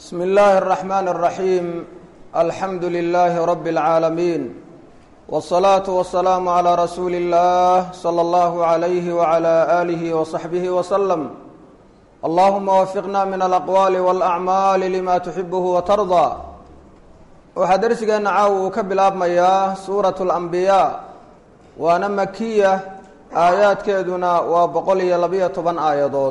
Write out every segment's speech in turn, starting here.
bsmi اllahi الرaxman الraxim alxamdu lilahi rab اlcaalamiin wالsalaaةu wasalaamu عlى rasuuli اllah slى اllah عalyh wعlى alih وصaxbih wslm allahuma wafiqna min alaqwaali wاlacmaali lima tuxibuhu watardaa waxaa dersigeena caaw uu ka bilaabmayaa suuraة اlanbiyaa waana makiya aayaadkeeduna waa boqol iyo labiyo toban aayadood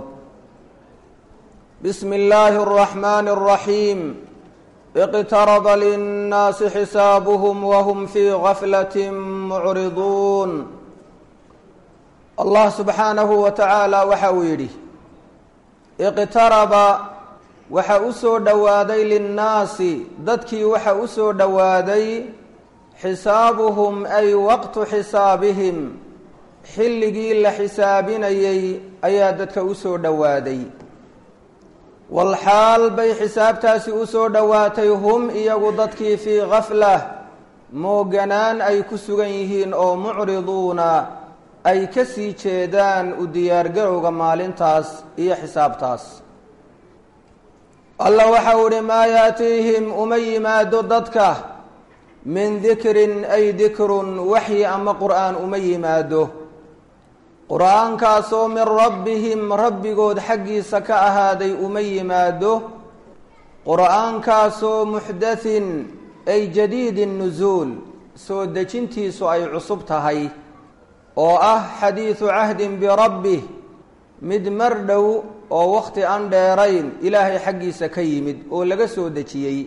bismi اllaahi الرaxmani الraxiim اqtaraba linnaasi xisaabuhm wahm fii gaflaة mucriduun allah subxaanahu wa tacaala waxa uu yidhi iqtaraba waxa u soo dhowaaday linnaasi dadkii waxa u soo dhowaaday xisaabuhum ay waqtu xisaabihim xilligii la xisaabinayay ayaa dadka u soo dhowaaday walxaal bay xisaabtaasi u soo dhowaatay hum iyagu dadkii fii gaflah mooganaan ay ku sugan yihiin oo mucriduuna ay ka sii jeedaan u diyaargarowga maalintaas iyo xisaabtaas allah waxau ihi maa yaatiihim uma yimaado dadka min dikrin ay dikrun waxyi ama qur'aan uma yimaado qur-aankaasoo min rabbihim rabbigood xaggiisa ka ahaaday uma yimaado qur-aankaasoo muxdathin ay jadiidi nusuul soo dejintiisu ay cusub tahay oo ah xadiidu cahdin birabbih mid mar dhow oo wakhti aan dheerayn ilaahay xaggiisa ka yimid oo laga soo dejiyey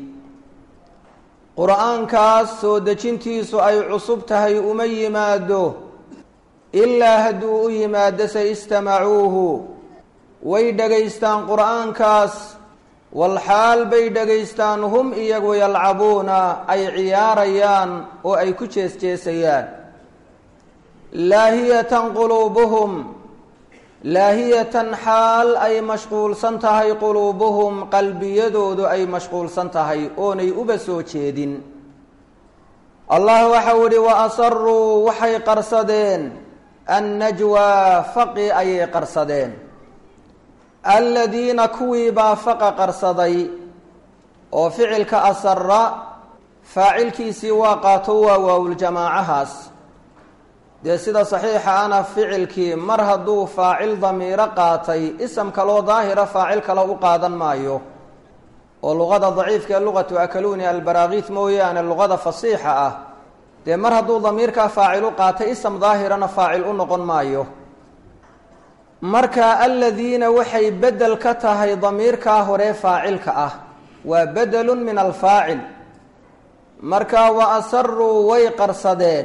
qur-aankaas soo dejintiisu ay cusub tahay uma yimaado ilaa hadduu u yimaado se istamacuuhu way dhegaystaan qur-aankaas walxaal bay dhegaystaan hum iyagu yalcabuuna ay ciyaarayaan oo ay ku jees-jeesayaan laahiyatan quluubuhum laahiyatan xaal ay mashquulsan tahay quluubuhum qalbiyadoodu ay mashquulsan tahay oonay uba soo jeedin allah waxau ihi wa asaruu waxay qarsadeen annajwaa faqi ayay qarsadeen aladiina kuwii baa faqa qarsaday oo ficilka asara faacilkiisii waa qaato waa waawuljamaacahaas dee sida saxiixa ana ficilkii mar hadduu faacil damiiro qaatay isam kaloo daahira faacil kale u qaadan maayo oo luqada daciifka ee luqatu akaluuni albaraakiis mooyaane luqada fasiixa ah dee mar hadduu damiirkaa faacil u qaatay ism daahirana faacil u noqon maayo marka aladiina waxay bedel ka tahay damiirkaa hore faacilka ah waa bedelun min alfaacil marka wa asaruu way qarsadeen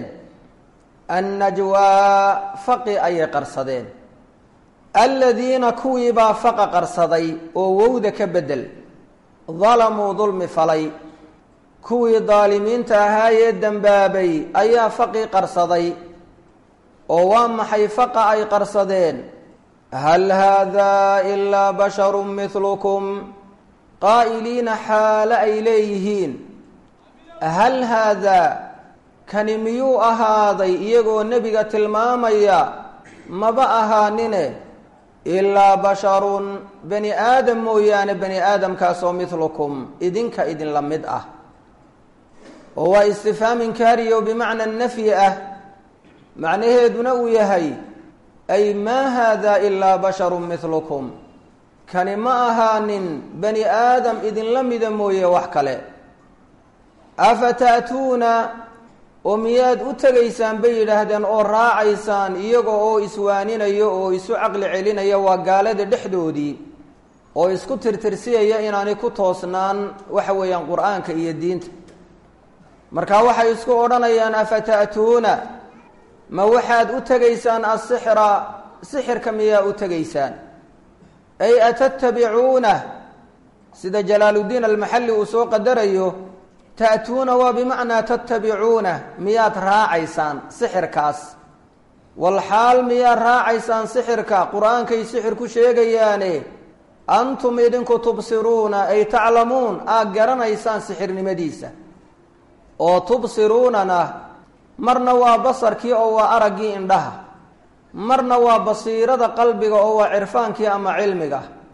annajwaa faqi ayay qarsadeen aladiina kuwiibaa faqa qarsaday oo wowda ka bedel dalamuu dulmi falay kuwii daalimiinta ahaayee dembaabay ayaa faqii qarsaday oo waa maxay faqa ay qarsadeen hal haadaa ilaa basharun mihlukum qaa'iliina xaale ay leeyihiin hal haadaa kani miyuu ahaaday iyagoo nebiga tilmaamaya maba ahaanine ilaa basharun bani aadam mooyaane bani aadamkaasoo mihlukum idinka idinla mid ah oo waa istifhaam inkaariyo bimacna nafyi ah macnaheeduna uu yahay ay maa haada ilaa basharun mihlukum kani ma ahaanin bani aadam idinla mida mooye wax kale afa ta'tuuna oo miyaad u tegaysaan bay yidhaahdeen oo raacaysaan iyaga oo iswaaninayo oo isu caqli celinaya waa gaalada dhexdoodii oo isku tirtirsiyaya inaanay ku toosnaan waxa weeyaan qur-aanka iyo diinta marka waxay isku odhanayaan afa ta'tuuna ma waxaad u tegaysaan asixra sixirka miyaa u tegaysaan ay atatabicuuna sida jalaaluddiin almaxalli uu soo qadarayo ta'tuuna waa bimacnaa tatabicuuna miyaad raacaysaan sixirkaas walxaal miyaad raacaysaan sixirka qur-aankay sixir ku sheegayaane antum idinku tubsiruuna ay taclamuun aad garanaysaan sixirnimadiisa oo tubsiruunana marna waa basarkii oo waa araggii indhaha marna waa basiirada qalbiga oo waa cirfaankii ama cilmiga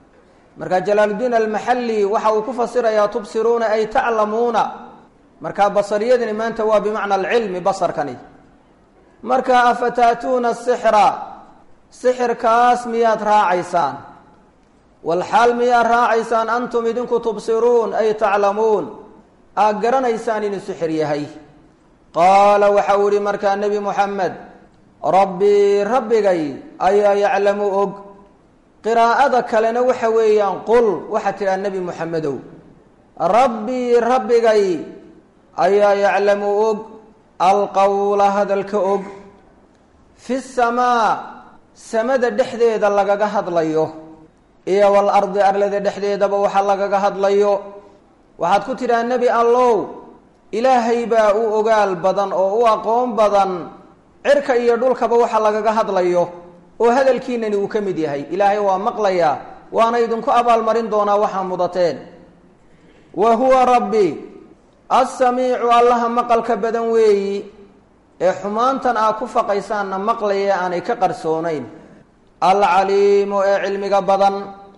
marka jalaaluddiin almaxalli waxa uu ku fasirayaa tubsiruuna ay taclamuuna marka basariyadani maanta waa bimacna alcilmi basarkani marka afataatuuna sixra sixirkaas miyaad raacaysaan walxaal miyaad raacaysaan antum idinku tubsiruun ay taclamuun aad garanaysaan inuu sixir yahay qaala waxa uu yihi markaa nebi moxamed rabbii rabbigay ayaa yaclamu og qiraa'ada kalena waxa weeyaan qul waxaad tidhaha nebi moxamedow rabbii rabbigay ayaa yaclamu og alqowla hadalka og fi samaa samada dhexdeeda lagaga hadlayo iyo walardi arlada dhexdeedaba waxa lagaga hadlayo waxaad ku tidhaha nebi allow ilaahay baa u ogaal badan oo u aqoon badan cirka iyo dhulkaba waxa lagaga hadlayo oo hadalkiinani uu ka mid yahay ilaahay waa maqlayaa waana idinku abaalmarin doonaa waxaa mudateen wa huwa rabbi assamiicu allaha maqalka badan weeyi ee xumaantan aa ku faqaysaanna maqlaya aanay ka qarsoonayn alcaliimu ee cilmiga badan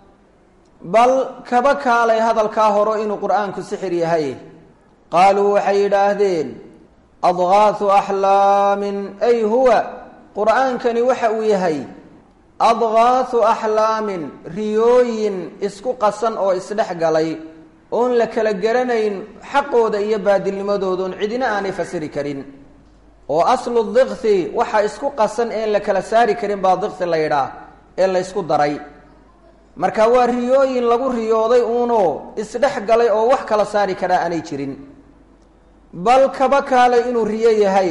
bal kaba kaalay hadalkaa horo inuu qur-aanku sixir yahay qaaluu waxay yidhaahdeen adgaahu axlaamin ay huwa qur-aankani waxa uu yahay adgaahu axlaamin riyooyin isku qasan oo isdhex galay oon la kala garanayn xaqooda iyo baadilnimadoodaon cidina aanay fasiri karin oo aslu dikhi waxa isku qasan een la kala saari karin baa dikhi la yidhaah ee la ysku daray marka waa riyooyin lagu riyooday uunoo isdhex galay oo wax kala saari karaa aanay jirin bal kaba kaalay inuu riyo yahay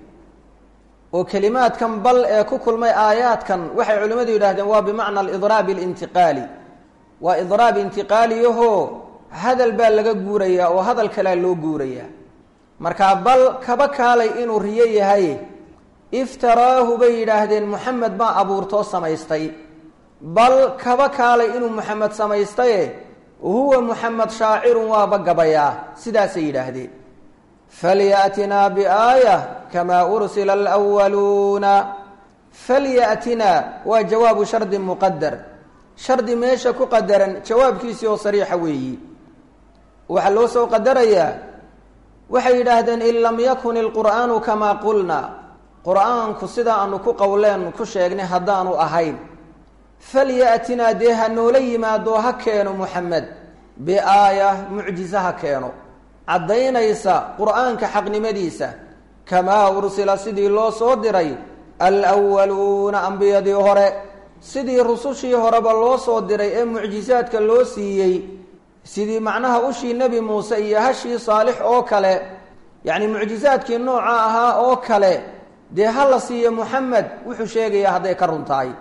oo kelimaadkan bal ee ku kulmay aayaadkan waxay culimmadu yidhahdeen waa bimacna alidraab alintiqaali waa idraab intiqaaliyaho hadal baa laga guurayaa oo hadal kalea loo guurayaa markaa bal kaba kaalay inuu riyo yahay iftaraahu bay yidhaahdeen moxamed baa abuurtoo samaystay bal kaba kaalay inuu moxamed samaystaye huwa moxamed shaacirun waaba gabayaa sidaasay yidhaahdeen falyatinaa biaaya kamaa ursila alwaluuna falyatinaa waa jawaabu shardi muqadar shardi meesha ku qadaran jawaabkiisii oo sariixa weeyi waxaa loo soo qadarayaa waxay yidhaahdeen in lam yakun ilqur'aanu kamaa qulna qur-aanku sidaa aanu ku qowleen ku sheegnay haddaanu ahayn falyatinaa dee ha noola yimaado ha keeno moxamed biaaya mucjize ha keeno caddaynaysa qur-aanka xaqnimadiisa kamaa ursila sidii loo soo diray alwaluuna ambiyadii hore sidii rusushii horeba loo soo diray ee mucjisaadka loo siiyey sidii macnaha ushii nebi muuse iyo hashii saalix oo kale yacni mucjisaadkii nooca ahaa oo kale dee ha la siiyo moxamed wuxuu sheegayaa hadday ka run tahay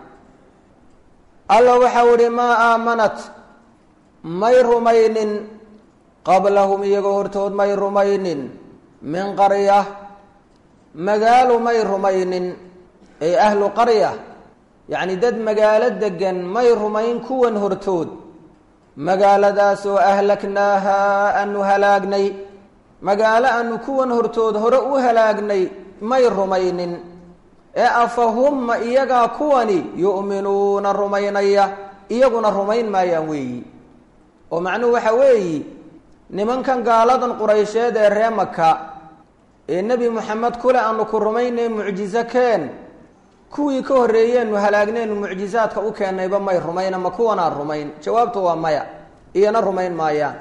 alla waxau ihi maa aamanat may rumaynin qablahum iyagoo hortood may rumaynin min qarya magaalo may rumaynin ay ahlu qarya yacni dad magaalo degan may rumayn kuwan hortood magaaladaasoo ahlaknaaha aanu halaagnay magaalo aanu kuwan hortood hore u halaagnay may rumaynin ee afahumma iyagaa kuwani yu'minuuna rumaynaya iyaguna rumayn maayaan weeyi oo macnuhu waxa weeyi nimankan gaaladan quraysheed ee ree maka ee nebi moxamed kule aanu ku rumaynay mucjizo keen kuwii ka horreeyeenu halaagneenu mucjizaadka u keennayba may rumayn ama kuwanaan rumayn jawaabtu waa maya iyana rumayn maayaan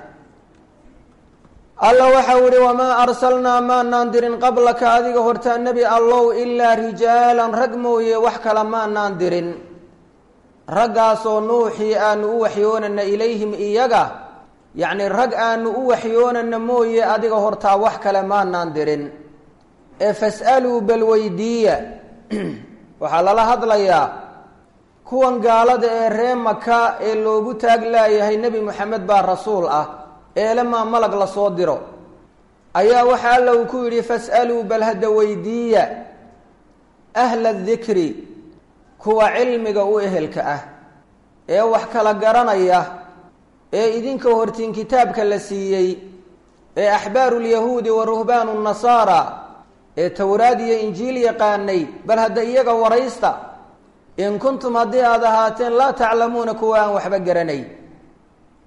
alla waxau ihi wamaa arsalnaa maanaan dirin qablaka adiga hortaa nebi allow ilaa rijaalan rag mooye wax kale maanaan dirin raggaasoo nuuxii aanu u waxyoonana ilayhim iyaga yacni rag aanu u waxyoonana mooye adiga hortaa wax kale maanaan dirin ee fas'aluu bal weydiiya waxaa lala hadlayaa kuwan gaalada ee ree maka ee loogu taag laayahay nebi moxamed baa rasuul ah eelemaa malag lasoo diro ayaa waxa alla uu ku yidhi fas'aluu bal hadda weydiiya ahla dikri kuwa cilmiga u ehelka ah ee wax kala garanaya ee idinka hortiin kitaabka la siiyey ee axbaaru lyahuudi wa ruhbaanu nasaara ee towraad iyo injiil yaqaanay bal hadda iyaga waraysta in kuntum haddii aada ahaateen laa taclamuuna kuwa aan waxba garanay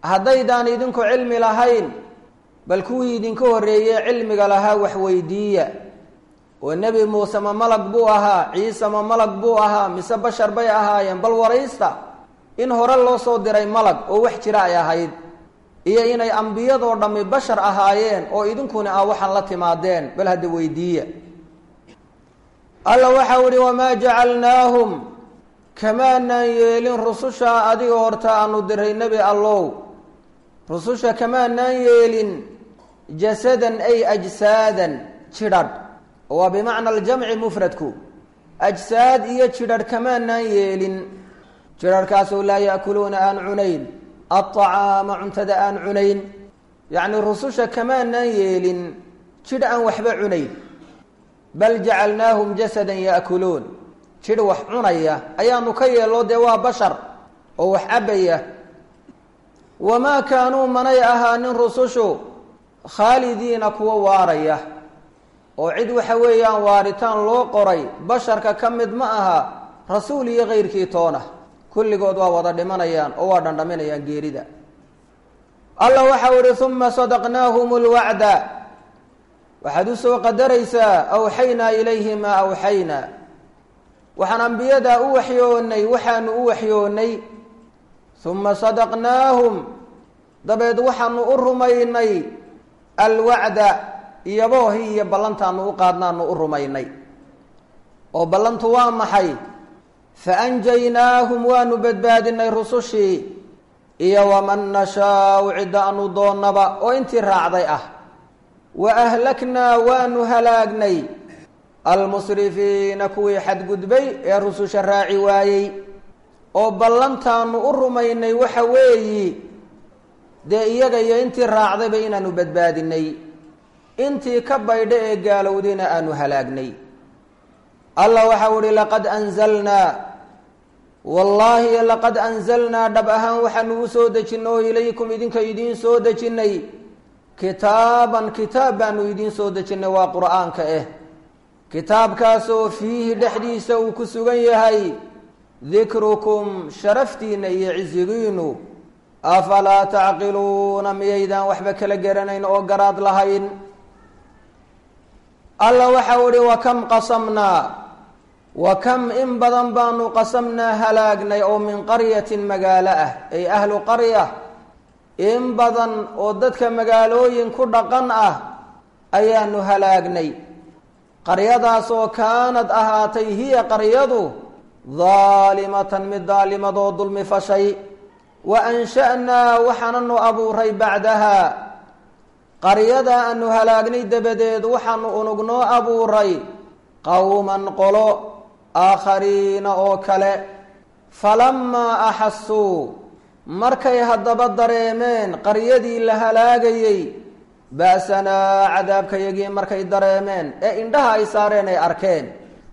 haddaydaan idinku cilmi lahayn bal kuwii idinka horreeyey cilmiga lahaa waxweydiiya oo nebi muuse ma malag buu ahaa ciise ma malag buu ahaa mise bashar bay ahaayeen bal waraysta in hore loo soo diray malag oo wax jira ay ahayd iyo inay ambiyadoo dhammi bashar ahaayeen oo idinkuna ah waxaan la timaadeen bal hadda weydiiya alla waxau ihi wamaa jacalnaahum kamaanaan yeelin rususha adiga horta aanu diray nebi allow rususha kamaanaan yeelin jasadan ay ajsaadan jidhadh waa bimacna aljamci mufradku ajsaad iyo jidhadh kamaanaan yeelin jidharhkaasoo laa yaakuluuna aan cunayn alطacaama cuntada aan cunayn yacni rususha kamaanaan yeelin jidh aan waxba cunayn bal jacalnaahum jasadan yaakuluun jidh wax cunaya ayaanu ka yeelno dee waa bashar oo wax cabaya wamaa kaanuu manay ahaanin rusushu khaalidiina kuwa waaraya oo cid waxa weeyaan waaritaan loo qoray basharka ka mid ma aha rasuul iyo kayrkii toona kulligood waa wada dhimanayaan oo waa dhandhaminayaan geerida allah waxau ihi uma sadaqnaahum lwacda waxaad usoo qadaraysaa awxaynaa ilayhi maa awxaynaa waxaan ambiyadaa u waxyoonay waxaanu u waxyoonay uma sadaqnaahum dabeed waxaanu u rumaynay alwacda iyaboohi iyo ballantaanu u qaadnaanu u rumaynay oo ballantu waa maxay faanjaynaahum waanu badbaadinay rusushii iyo waman nashaau cidda aanu doonnaba oo intii raacday ah wa ahlaknaa waanu halaagnay almusrifiina kuwii xadgudbay ee rususha raaci waayey oo ballantaanu u rumaynay waxa weeyi dee iyaga iyo intii raacdayba inaanu badbaadinay intii ka baydha ee gaalowdayna aanu halaagnay allah waxau ihi laqad anzalnaa wallaahi laqad anzalnaa dhab ahaan waxaanu u soo dejinay oo ilaykum idinka idiin soo dejinnay kitaaban kitaab baanu idiin soo dejinnay waa qur-aanka eh kitaabkaasoo fiihi dhexdiisa uu ku sugan yahay dikrukum sharaftiinna iyo cisigiinu afalaa tacqiluuna miyaydaan waxba kala garanayn oo garaad lahayn alla waxau ihi wa kam qasamnaa wa kam in badan baanu qasamnaa halaagnay oo min qaryatin magaalo ah ay ahlu qarya in badan oo dadka magaalooyin ku dhaqan ah ayaanu halaagnay qaryadaasoo kaanad ahaatay hiya qaryadu daalimatan mid daalimadoo dulmi fashay wa ansha'naa waxaananu abuuray bacdaha qaryada aanu halaagnay dabadeed waxaanu unugnoo abuuray qowman qolo aakhariina oo kale falamaa axasuu markay haddaba dareemeen qaryadii la halaagayey ba'sanaa cadaabkayagii markay dareemeen ee indhaha ay saareen ay arkeen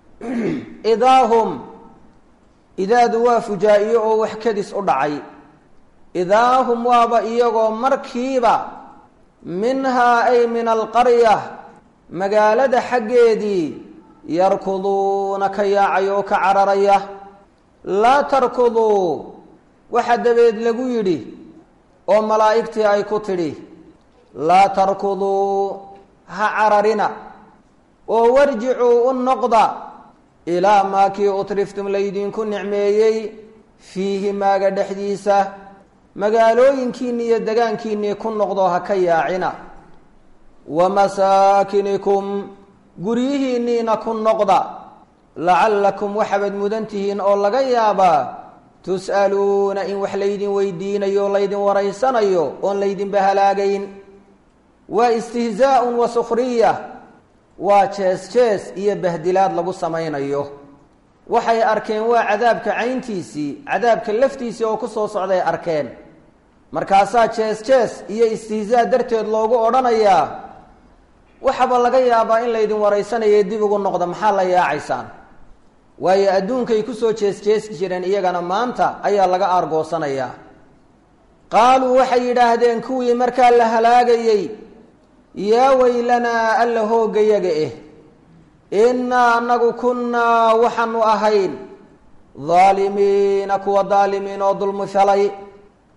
idaahum idaadu waa fujaa-iyo oo wax kadis u dhacay idaahum waaba iyagoo markiiba minhaa ay min alqarya magaalada xaggeedii yarkuduuna ka yaacaya oo ka cararaya laa tarkuduu waxa dabeed lagu yidhi oo malaa'igtii ay ku tidhi laa tarkuduu ha cararina oo warjicuu u noqda ilaa maa kii utriftum laydinku nicmeeyey fiihi maaga dhexdiisa magaalooyinkiinni iyo degaankiinnii ku noqdo ha ka yaacina wa masaakinikum guryihiinniina ku noqda lacallakum waxaabad mudan tihiin oo laga yaabaa tus'aluuna in wax laydin weydiinayo o laydin waraysanayo oon laydinba halaagayn waa istihzaa'un wa sukhriya waa jees jees iyo bahdilaad lagu samaynayo waxay arkeen waa cadaabka cayntiisii cadaabka laftiisii oo ku soo socday arkeen markaasaa jees jees iyo istihzaa darteed loogu odhanayaa waxaaba laga yaabaa in laydin waraysanaya dib ugu noqda maxaa la yaacaysaan waayo adduunkay kusoo jees jeesi jireen iyagana maanta ayaa laga aargoosanayaa qaaluu waxay yidhaahdeen kuwii markaa la halaagayey yaa weylanaa alla hooggayaga eh innaa annagu kunnaa waxaanu ahayn daalimiina kuwa daalimiin oo dulmi falay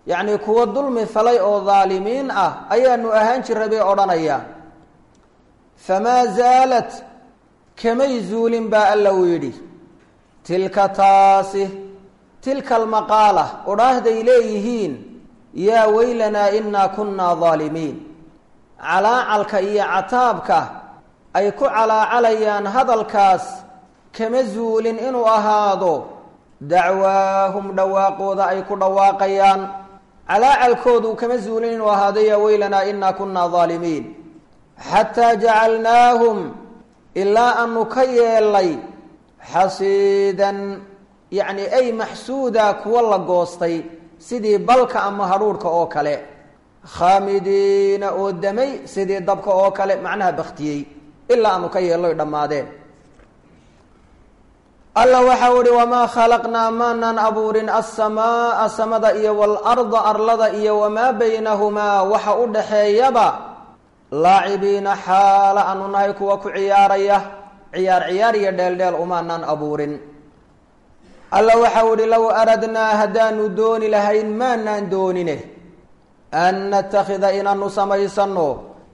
yacnii kuwa dulmi falay oo daalimiin ah ayaanu ahaan jiray bay odhanayaan famaa zaalat kamay zuulin baa alla uu yidhi tilka taasi tilka almaqaala odhaahday leeyihiin yaa weylanaa innaa kunnaa daalimiin calaacalka iyo cataabka ay ku calaacalayaan hadalkaas kama zuulin inuu ahaado dacwaahum dhawaaqooda ay ku dhawaaqayaan calaacalkoodu kama zuulin inuu ahaado yaa weylanaa innaa kunnaa daalimiin xataa jacalnaahum ilaa aanu ka yeelay xasiidan yacni ay maxsuuda kuwa la goostay sidii balka ama hadhuurhka oo kale khaamidiina oo damay sidii dabka oo kale macnaha baktiyey ilaa aanu ka yeelloy dhammaadeen alla waxau ihi wamaa khalaqnaa maanaan abuurin asamaaa samada iyo waalarda arlada iyo wamaa baynahumaa waxa u dhaxeeyaba laacibiina xaala aanu nahay kuwa ku ciyaaraya ciyaar ciyaar iyo dheeldheel umaanaan abuurin alla waxau ihi low aradnaa haddaanu dooni lahayn maanaan doonine an natakhida inaanu samaysano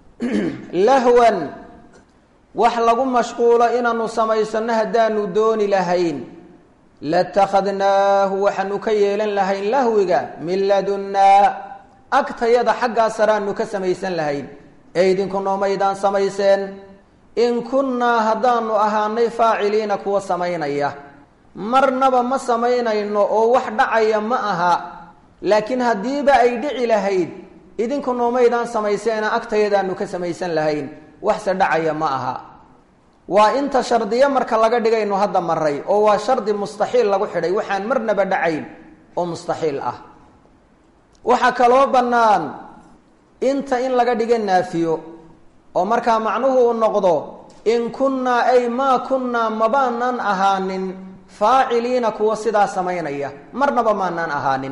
lahwan wax lagu mashquulo inaanu samaysano haddaanu dooni lahayn latakhadnaahu waxaanu ka yeelan lahayn lahwiga min ladunnaa agtayada xaggaa saraanu ka samaysan lahayn ee idinku noomaydaan samayseen in kunnaa haddaanu ahaanay faaciliina kuwa samaynaya marnaba ma samaynayno oo wax dhacaya ma aha laakiin haddiiba ay dhici lahayd idinku noomaydaan samayseena agtayadaanu ka samaysan lahayn waxse dhacaya ma aha waa inta shardiyo marka laga dhigaynu hadda maray oo waa shardi mustaxiil lagu xidhay waxaan marnaba dhacayn oo mustaxiil ah waxaa kaloo bannaan inta in laga dhiga naafiyo oo markaa macnuhu uu noqdo in kunnaa ay maa kunnaa mabaanan ahaanin faaciliina kuwa sidaa samaynaya marnaba maanaan ahaanin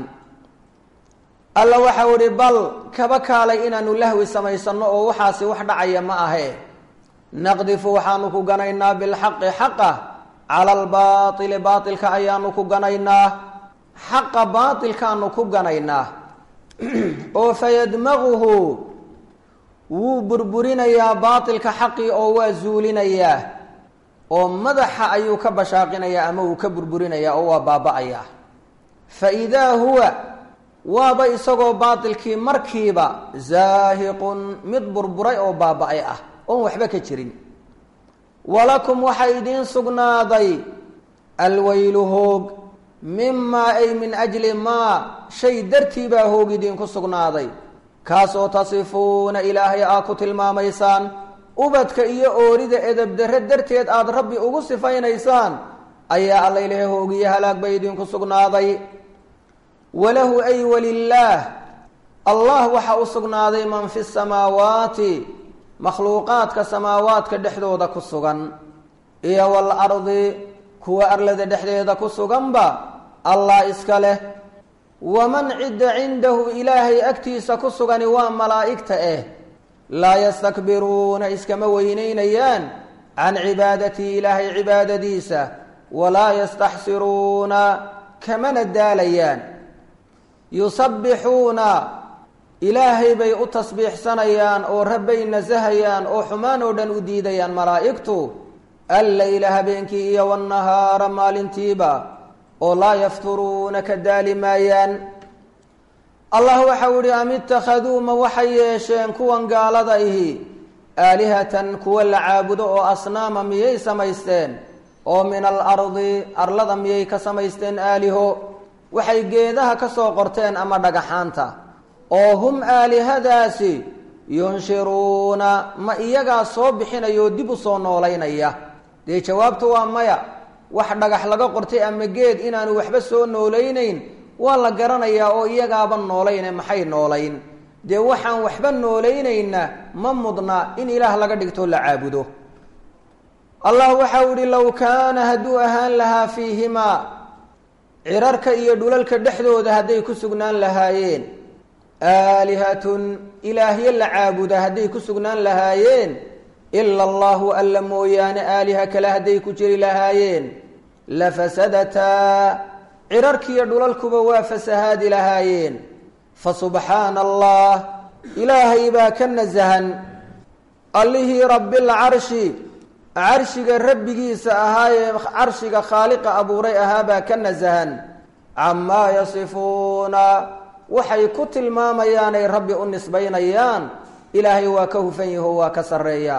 alla waxau ihi bal kaba kaalay inaanu lahwi samaysano oo waxaasi wax dhacaya ma ahe naqdifu waxaanu ku ganaynaa bilxaqi xaqa cala albaaili baailka ayaanu ku ganaynaa xaqa baailkaanu ku ganaynaa oo fayadmaguhu wuu burburinayaa baailka xaqii oo waa zuulinayaa oo madaxa ayuu ka bashaaqinayaa ama uu ka burburinayaa oo waa baaba-ayaa fa idaa huwa waaba isagoo baatilkii markiiba zaahiqun mid burburay oo baaba-ay ah oon waxba ka jirin walakum waxaa idiin sugnaaday alweylu hoog mimaa ay min ajli maa shay dartii baa hoog idiinku sugnaaday kaasoo tasifuuna ilaahay aa ku tilmaamaysaan ubadka iyo oorida edabdarre darteed aada rabbi ugu sifaynaysaan ayaa alla ilahay hoogiyo halaag bay idinku sugnaaday walahu ay walilaah allah waxaa u sugnaaday man fi samaawaati makhluuqaadka samaawaadka dhexdooda ku sugan iyo waalardi kuwa arlada dhexdeeda ku suganba allah iska leh waman cidda cindahu ilaahay agtiisa ku sugani waa malaa'igta eh laa yastakbiruuna iskama weyneynayaan can cibaadatii ilaahay cibaadadiisa walaa yastaxsiruuna kamana daalayaan yusabbixuuna ilaahay bay u tasbiixsanayaan oo rabbay nasahayaan oo xumaan oo dhan u diidayaan malaa'igtu alleyla habeenkii iyo wannahaara maalintiiba oo laa yafturuuna ka daali maayaan allah waxau ihi am ittakhaduu ma waxay yeesheen kuwan gaalada ihi aalihatan kuwa la caabudo oo asnaama miyay samaysteen oo min alardi arlada miyay ka samaysteen aaliho waxay geedaha ka soo qorteen ama dhagaxaanta oo hum aalihadaasi yunshiruuna ma iyagaa soo bixinaya oo dib u soo noolaynaya dee jawaabtu waa maya wax dhagax laga qortay ama geed inaanu waxba soo noolaynayn waa la garanayaa oo iyagaaba noolayne maxay noolayn dee waxaan waxba noolaynayna ma mudna in ilaah laga dhigtoo la caabudo allah waxau ihi low kaana hadduu ahaan lahaa fiihimaa cirarka iyo dhulalka dhexdooda hadday ku sugnaan lahaayeen aalihatun ilaahyo la caabuda hadday ku sugnaan lahaayeen ila allahu alla mooyaane aaliha kale hadday ku jiri lahaayeen la fasadataa cirarkiiyo dhulalkuba waa fasahaadi lahaayeen fa subxaana allah ilaahay baa ka nasahan allihii rabbilcarshi carshiga rabbigiisa ahaa ee carshiga khaaliqa abuuray ahaa baa ka nasahan camaa yasifuuna waxay ku tilmaamayaanay rabbi u nisbaynayaan ilaahay waa ka hufan yaho waa ka sarreeya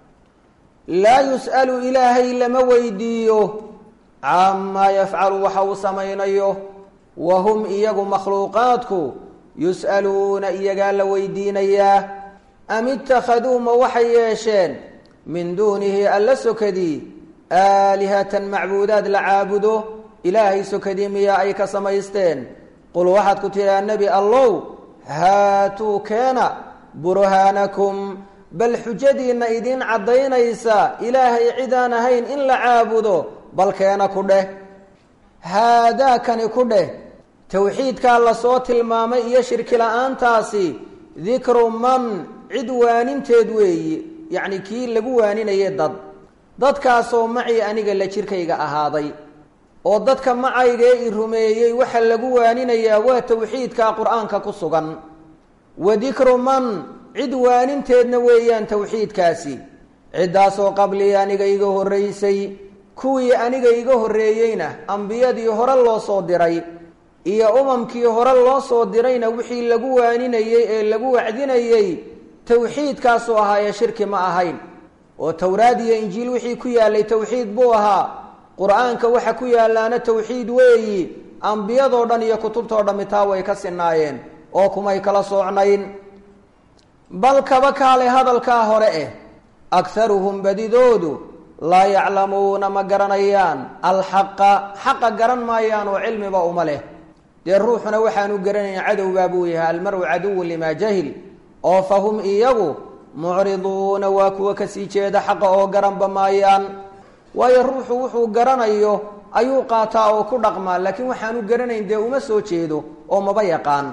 laa yus'alu ilaahay lama weydiiyo camaa yafcalu waxa uu samaynayo wa hum iyagu makhluuqaadku yus'aluuna iyagaa la weydiinayaa am ittakhaduu ma waxay yeesheen min duunihi alla sokadii aalihatan macbuudaad la caabudo ilaahay sokadii miyaa ay ka samaysteen qul waxaad ku tidhaa nebi allow haatuu keena burhaanakum bal xujadiinna idiin caddaynaysa ilaahay cidaan ahayn in la caabudo bal keena ku dheh haadaakani ku dheh towxiidkaa lasoo tilmaamay iyo shirki la-aantaasi dikru man cid waaninteed weeyi yacni kii lagu waaninayay dad dadkaasoo macii aniga la jirkayga ahaaday oo dadka macaygee i rumeeyey waxa lagu waaninayaa waa towxiidkaa qur-aanka ku sugan wa dikru man cid waaninteedna weeyaan towxiidkaasi ciddaasoo qablii aniga iga horraysay kuwii aniga iga horreeyeyna ambiyadii hore loo soo diray iyo umamkii hore loo soo dirayna wixii lagu waaninayey ee lagu wacdinayey towxiidkaasuu ahaa ee shirki ma ahayn oo towraad iyo injiil wixii ku yaallay towxiid buu ahaa qur-aanka waxa ku yaallaana towxiid weeyi ambiyadoo dhan iyo kutubtoo dhammi taa way ka sinaayeen oo kumay kala soocnayn bal kaba kaale hadalkaa hore eh akharuhum badidoodu laa yaclamuuna ma garanayaan alxaqa xaqa garan maayaan oo cilmiba uma leh dee ruuxuna waxaanu garanayn cadowbaa buu yahay almaru caduwun limaa jahil oo fa hum iyagu mucriduuna waa kuwa kasii jeeda xaqa oo garanba maayaan waayo ruuxu wuxuu garanayo ayuu qaataa oo ku dhaqmaa laakiin waxaanu garanayn dee uma soo jeedo oo maba yaqaan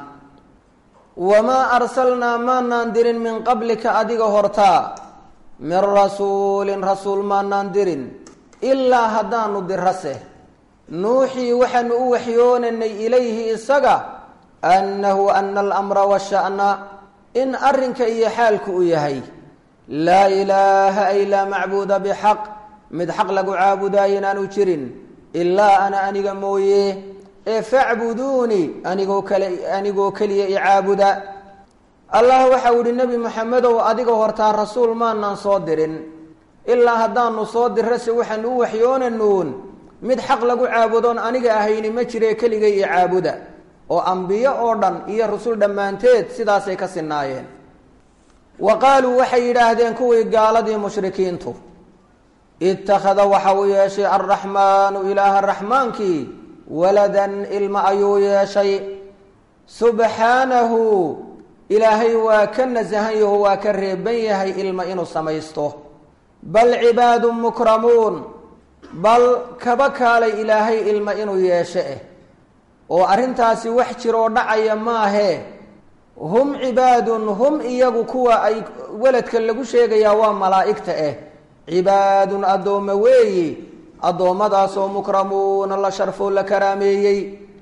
wamaa arsalnaa maanaan dirin min qablika adiga hortaa min rasuulin rasuul maanaan dirin ilaa haddaanu dirase nuuxii waxaanu u waxyoonanay ilayhi isaga annahu ana alamra washa'na in arrinka iyo xaalku u yahay laa ilaaha ay laa macbuuda bixaq mid xaq lagu caabudaayo inaanu jirin ilaa ana aniga mooye ee facbuduunii anigoo kale anigoo keliya i caabuda allah waxau ihi nebi moxamedow adiga hortaa rasuul maanaan soo dirin ilaa haddaanu soo dirase waxaanu u waxyoonanuun mid xaq lagu caabudoon aniga ahayni ma jire keligay i caabuda oo ambiyo oo dhan iyo rusul dhammaanteed sidaasay ka sinaayeen wa qaaluu waxay yidhaahdeen kuwii gaaladii mushrikiintu ittakhada waxa uu yeeshay alraxmaanu ilaaha raxmaankii waladan ilma ayuu yeeshay subxaanahu ilaahay waa ka nasahan yaho waa ka reeban yahay ilma inuu samaysto bal cibaadun mukramuun bal kaba kaalay ilaahay ilma inuu yeesho eh oo arrintaasi wax jiroo dhacaya maahee hum cibaadun hum iyagu kuwa ay weladka lagu sheegayaa waa malaa'igta eh cibaadun addoommo weeyi addoommadaasoo mukramuuna la sharfoo la karaameeyey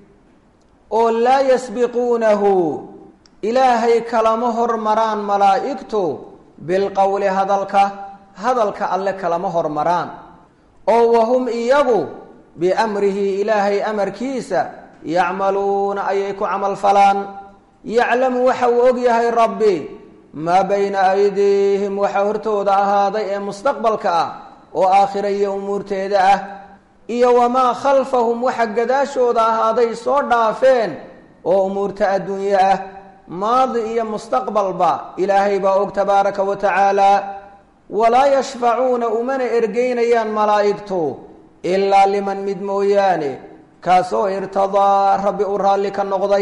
oo laa yasbiquunahu ilaahay kalama hormaraan malaa'igtu bilqowli hadalka hadalka alle kalama hormaraan oo wahum iyagu biamrihi ilaahay amarkiisa yacmaluuna ayay ku camal falaan yaclamu waxa uu og yahay rabbi maa bayna aydiihim waxa hortooda ahaaday ee mustaqbalka ah oo aakhira iyo umuurteeda ah iyo wamaa khalfahum waxa gadaashooda ahaaday soo dhaafeen oo umuurta adduunye ah maadi iyo mustaqbalba ilaahay baa og tabaaraka wa tacaala walaa yashfacuuna umana ergeynayaan malaa'igtu ilaa liman mid mooyaane kaasoo irtadaa rabbi u raalli ka noqday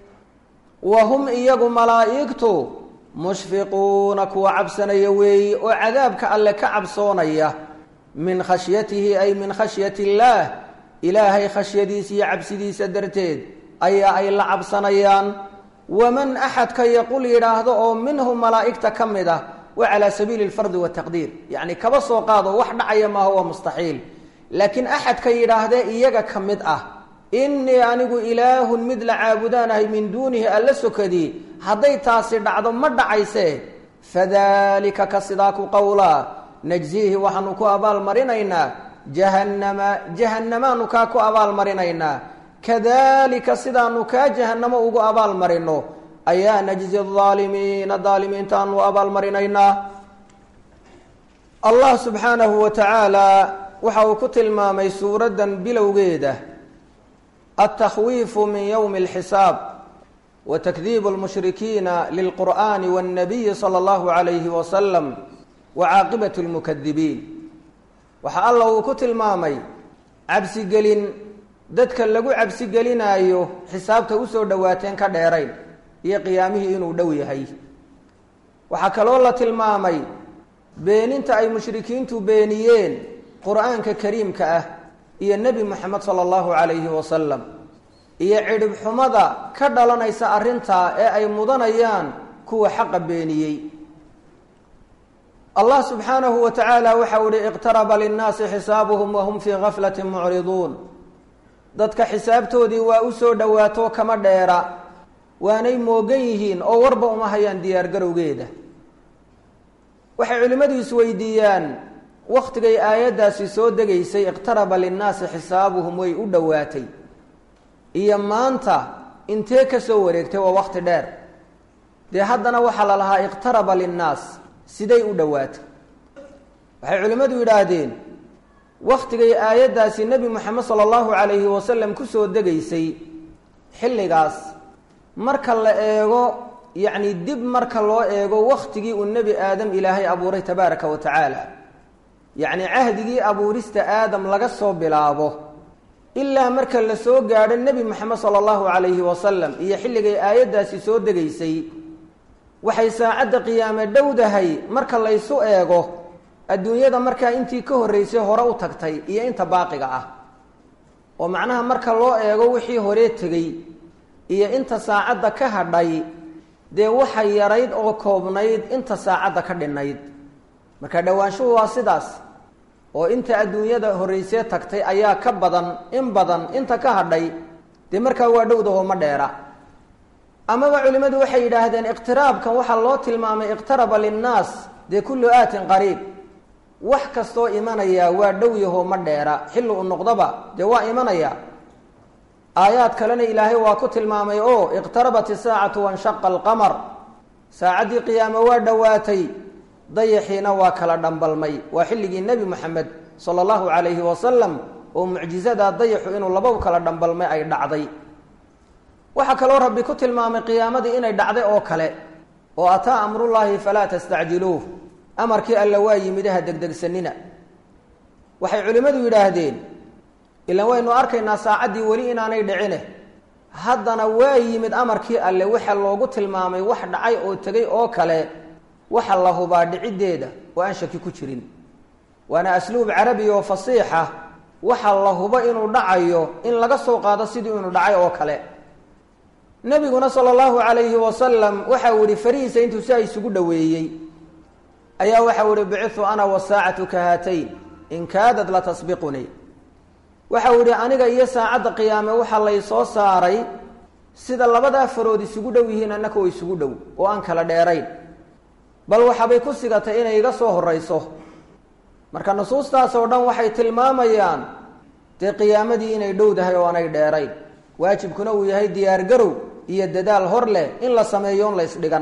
wa hum iyagu malaa'igtu mushfiquuna kuwa cabsanaya weeyi oo cadaabka alle ka cabsoonaya min khashyatihi ay min khashyati illaah ilaahay khashyadiisa iyo cabsidiisa darteed ayaa ay la cabsanayaan waman axadka yaqul yidhaahdo oo minhum malaa'igta ka mid ah wa calaa sabiili alfardi wataqdiir yacni kaba soo qaado wax dhacaya maaha waa mustaxiil laakiin axadka yidhaahdee iyaga ka mid ah innii anigu ilaahun mid la caabudaanahay min duunihi alla sokadii hadday taasi dhacdo ma dhacayse fadalika ka sidaa ku qowlaa najziihi waxaanu ku abaalmarinaynaa jahannama jahannamaanu kaa ku abaalmarinaynaa kadalika sidaanu kaa jahannamo ugu abaalmarino ayaa najzi aalimiina daalimiintaanu abaalmarinaynaa allah subxaanahu wa tacaala waxa uu ku tilmaamay suuraddan bilowgeeda altakhwiifu min yowmi alxisaab wa takdiibu lmushrikiina lilqur'ani wannabiyi sala allahu calayhi wasalam wa caaqibatu lmukadibiin waxa alla uu ku tilmaamay cabsigelin dadka lagu cabsigelinaayo xisaabta usoo dhowaateen ka dheerayn iyo qiyaamihii inuu dhow yahay waxaa kaloo la tilmaamay beeninta ay mushrikiintu beeniyeen qur-aanka kariimka ah iyo nebi moxamed sala allahu calayhi wasalam iyo cidhib xumada ka dhalanaysa arrintaa ee ay mudanayaan kuwa xaqa beeniyey allah subxaanahu wa tacaala waxau ihi iqtaraba linnaasi xisaabuhum wahum fii gaflati mucriduun dadka xisaabtoodii waa usoo dhowaato kama dheera waanay moogan yihiin oo warba uma hayaan diyaargarowgeeda waxay culimmadu isweydiiyaan wakhtigay aayaddaasi soo degaysay iqtaraba linnaasi xisaabuhum way u dhowaatay iyo maanta intee ka soo wareegtay waa wakhti dheer dee haddana waxaa la lahaa iqtaraba linnaas siday u dhowaatay waxay culimmadu yidhaahdeen wakhtigay aayaddaasi nebi moxamed sala allahu calayhi wasalam kusoo degaysay xilligaas marka la eego yacni dib marka loo eego wakhtigii uu nebi aadam ilaahay abuuray tabaaraka wa tacaala yacni cahdigii abuurista aadam laga soo bilaabo ilaa marka la soo gaadho nebi moxamed sala allahu calayhi wasalam iyo xilligay aayaddaasi soo degaysay waxay saacadda qiyaame dhowdahay marka laysu eego adduunyada markaa intii ka horreysay hore u tagtay iyo inta baaqiga ah oo macnaha marka loo eego wixii horee tegey iyo inta saacadda ka hadhay dee waxa yarayd oo koobnayd inta saacadda ka dhinnayd marka dhowaanshuhu waa sidaas oo inta adduunyada horreysee tagtay ayaa ka badan in badan inta ka hadhay dee markaa waa dhowdaho ma dheera amaba culimmadu waxay yidhaahdeen iqtiraabkan waxaa loo tilmaamay iqtaraba linnaas dee kullu aatin qariib wax kastoo imanaya waa dhow yahoo ma dheera xilli u noqdaba dee waa imanaya aayaad kalena ilaahay waa ku tilmaamay oo iqtarabat isaacatu wanshaqa alqamar saacaddii qiyaame waa dhowaatay dayaxiina waa kala dhambalmay waa xilligii nebi moxamed sala allahu calayhi wasalam oo mucjizadaa dayaxu inuu lababu kala dhambalmay ay dhacday waxaa kaloo rabbi ku tilmaamay qiyaamadii inay dhacday oo kale oo ataa amrullaahi falaa tastacjiluuh amarkii alla waa yimid ha degdegsanina waxay culimmadu yidhaahdeen ilaan waynu arkaynaa saacaddii weli inaanay dhicine haddana waa yimid amarkii alle waxa loogu tilmaamay wax dhacay oo tegay oo kale waxa la hubaa dhiciddeeda oo aan shaki ku jirin waana asluub carabi oo fasiixa waxa la hubo inuu dhacayo in laga soo qaado sidii inuu dhacay oo kale nebiguna sala allahu calayhi wasalam waxa uu yihi farihiisa intuu saa isugu dhoweeyey ayaa waxau ihi bicitu ana wasaacatu ka haatayn in kaadad la tasbiqunii waxa uu yihi aniga iyo saacadda qiyaame waxaa lay soo saaray sida labadaa farood isugu dhow yihiin annaka oo isugu dhow oo aan kala dheerayn bal waxaabay ku sigatay inay iga soo horrayso marka nusuustaas oo dhan waxay tilmaamayaan dee qiyaamadii inay dhowdahay oo aanay dheerayn waajibkuna uu yahay diyaargarow iyo dadaal hor leh in la sameeyo on la ysdhigan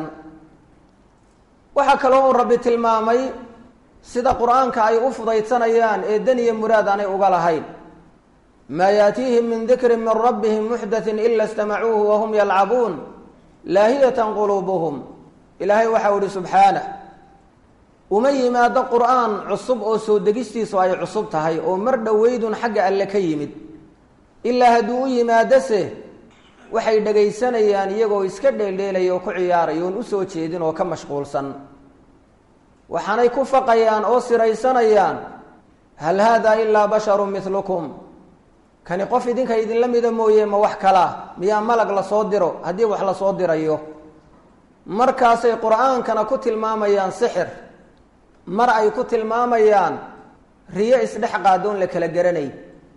waxaa kaloo uu rabbi tilmaamay sida qur-aanka ay u fudaydsanayaan ee dan iyo muraad aanay uga lahayn maa yaatiihim min dikrin min rabbihim muxdathin ila istamacuuhu wahum yalcabuun laahiyatan quluubuhum ilaahay waxau ihi subxaanah uma yimaado qur-aan cusub oo soo degistiisu ay cusub tahay oo mar dhoweydun xagga alle ka yimid ilaa hadduu u yimaadose waxay dhagaysanayaan iyagoo iska dheeldheelaya oo ku ciyaaraya oon usoo jeedin oo ka mashquulsan waxaanay ku faqayaan oo siraysanayaan hal haadaa ilaa basharun milukum kani qof idinka idinla mida mooye ma wax kalaa miyaa malag lasoo diro haddii wax lasoo dirayo markaasay qur-aankana ku tilmaamayaan sixir mar ay ku tilmaamayaan riyo isdhex qaadoon la kala garanay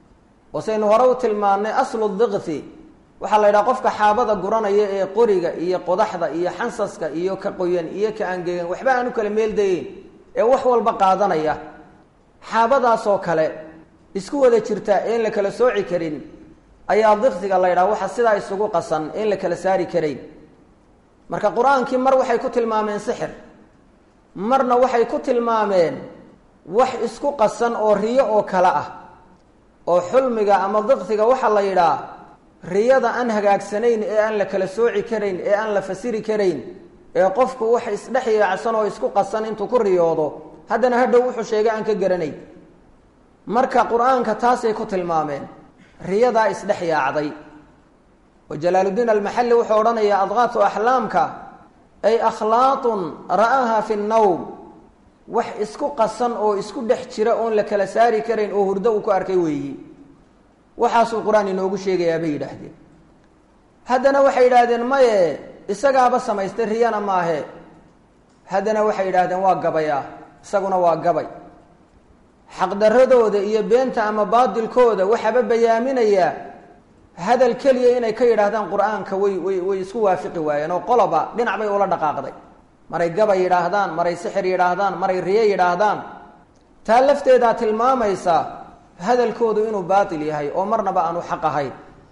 oo saynu hore u tilmaannay aslu dikthi waxaa la yidhaha qofka xaabada guranaya ee qoriga iyo qodaxda iyo xansaska iyo ka qoyan iyo ka angegan waxba aan u kala meeldayeyn ee wax walba qaadanaya xaabadaasoo kale isku wada jirta een la kala sooci karin ayaa diktiga la yidhaha waxa sidaa isugu qasan een la kala saari karayn marka qur-aankii mar waxay ku tilmaameen sixir marna waxay ku tilmaameen wax isku qasan oo riyo oo kale ah oo xulmiga ama diktiga waxaa la yidhaha riyada aan hagaagsanayn ee aan la kala sooci karayn ee aan la fasiri karayn ee qofku wax isdhex yaacsan oo isku qasan intuu ku riyoodo haddana hadhow wuxuu sheegay aan ka garanayn marka qur-aanka taasay ku tilmaameen riyadaa isdhex yaacday oo jalaaluddiin almaxalli wuxuu odhanayaa adqaatu axlaamka ay akhlaaqun ra'aha fi nnawm wax isku qasan oo isku dhex jira oon la kala saari karayn oo hurdo uu ku arkay weeyi waxaasuu qur-aan inoogu sheegayaa bay yidhaahdeen haddana waxay yidhaahdeen maye isagaaba samaystay riyana maahe haddana waxay yidhaahdeen waa gabaya isaguna waa gabay xaqdaradooda iyo beenta ama baadilkooda waxaaba bayaaminayaa hadal keliya inay ka yidhaahdaan qur-aanka way way way isku waafiqi waayeen oo qoloba dhinac bay ula dhaqaaqday maray gabay yidhaahdaan maray sixir yidhaahdaan maray riyo yidhaahdaan taa lafteedaa tilmaamaysa hadalkoodu inuu baatil yahay oo marnaba aanu xaq ahayn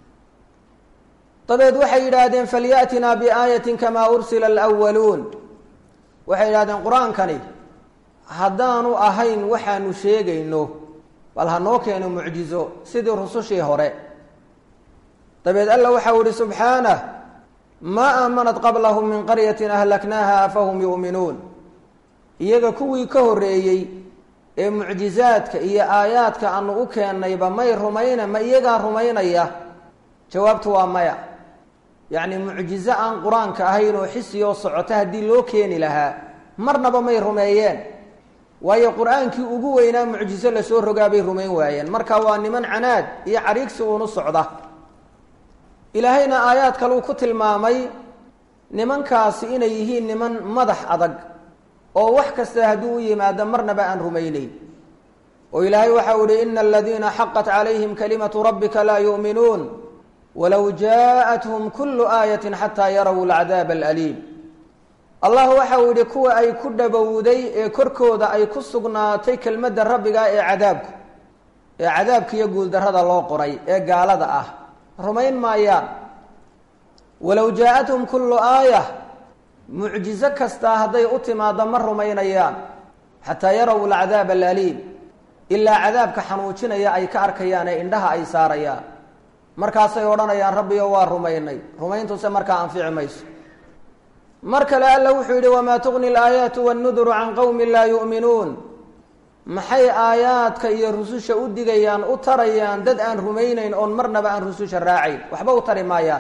dabeed waxay yidhaahdeen falyatinaa biaayatin kamaa ursila alwaluun waxay yidhahdeen qur-aankani haddaanu ahayn waxaanu sheegayno bal hanoo keeno mucjizo sidii rusushii hore dabeed alla waxau ihi subxaanah maa aamanat qablahum min qaryatin ahlaknaaha afahum yu'minuun iyaga kuwii ka horreeyey ee mucjizaadka iyo aayaadka aanu u keennayba may rumayna ma iyagaa rumaynaya jawaabtu waa maya yacni mucjizo aan qur-aanka ahayn oo xisiyoo socota haddii loo keeni lahaa marnaba may rumeeyeen waayo qur-aankii ugu weynaa mucjizo lasoo rogaa bay rumayn waayeen marka waa niman canaad iyo cariigsi uunu socda ilaahayna aayaad kaleu ku tilmaamay nimankaasi inay yihiin niman madax adag oo wax kasta hadduu u yimaado marnaba aan rumayneyn oo ilaahay waxau ihi ina aladiina xaqat calayhim kalimatu rabbika laa yu'minuun walow jaaءathum kulu aayati xataa yaraw alcadaab alaliim allah waxau yihi kuwa ay ku dhabowday ee korkooda ay ku sugnaatay kelmadda rabbiga ee cadaabku ee cadaabka iyo guuldarrada loo qoray ee gaalada ah rumayn maayaan walow jaa-athum kullu aaya mucjizo kastaa hadday u timaado ma rumaynayaan xataa yaraw alcadaab alaliim ilaa cadaabka xanuujinaya ay ka arkayaan ee indhaha ay saarayaan markaasay odhanayaan rabbiyo waa rumaynay rumayntuse markaa anfici mayso mar kale alla wuxuu yidhi wamaa tugni alaayaatu wannuduru can qowmin laa yu'minuun maxay aayaadka iyo rususha u digayaan u tarayaan dad aan rumaynayn oon marnaba aan rususha raacayn waxba u tari maayaan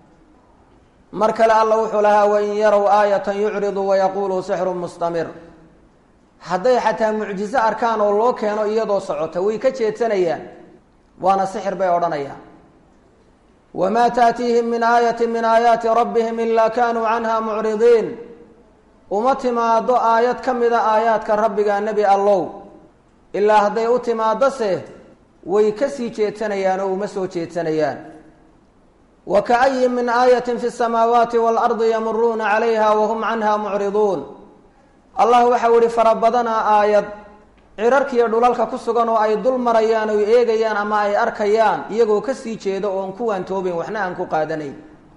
mar kale alla wuxuu lahaa wain yarow aayatan yucridu wayaquuluu sixrun mustamir hadday xataa mucjizo arkaan oo loo keeno iyadoo socota way ka jeedsanayaan waana sixir bay odhanayaan wamaa taatiihim min aayati min aayaati rabbihim ilaa kaanuu canha mucridiin uma timaado aayad ka mida aayaadka rabbiga nebi allow ilaa hadday u timaadose way ka sii jeedsanayaan oo uma soo jeedsanayaan wa kaayin min aayatin fi samaawaati waalardi yamuruuna calayha wahum canha mucriduun allah waxau ihi fara badanaa aayad cirarkiiyo dhulalka ku sugan oo ay dul marayaan oy eegayaan ama ay arkayaan iyagoo kasii jeedo oon kuwaan toobin waxna aan ku qaadanayn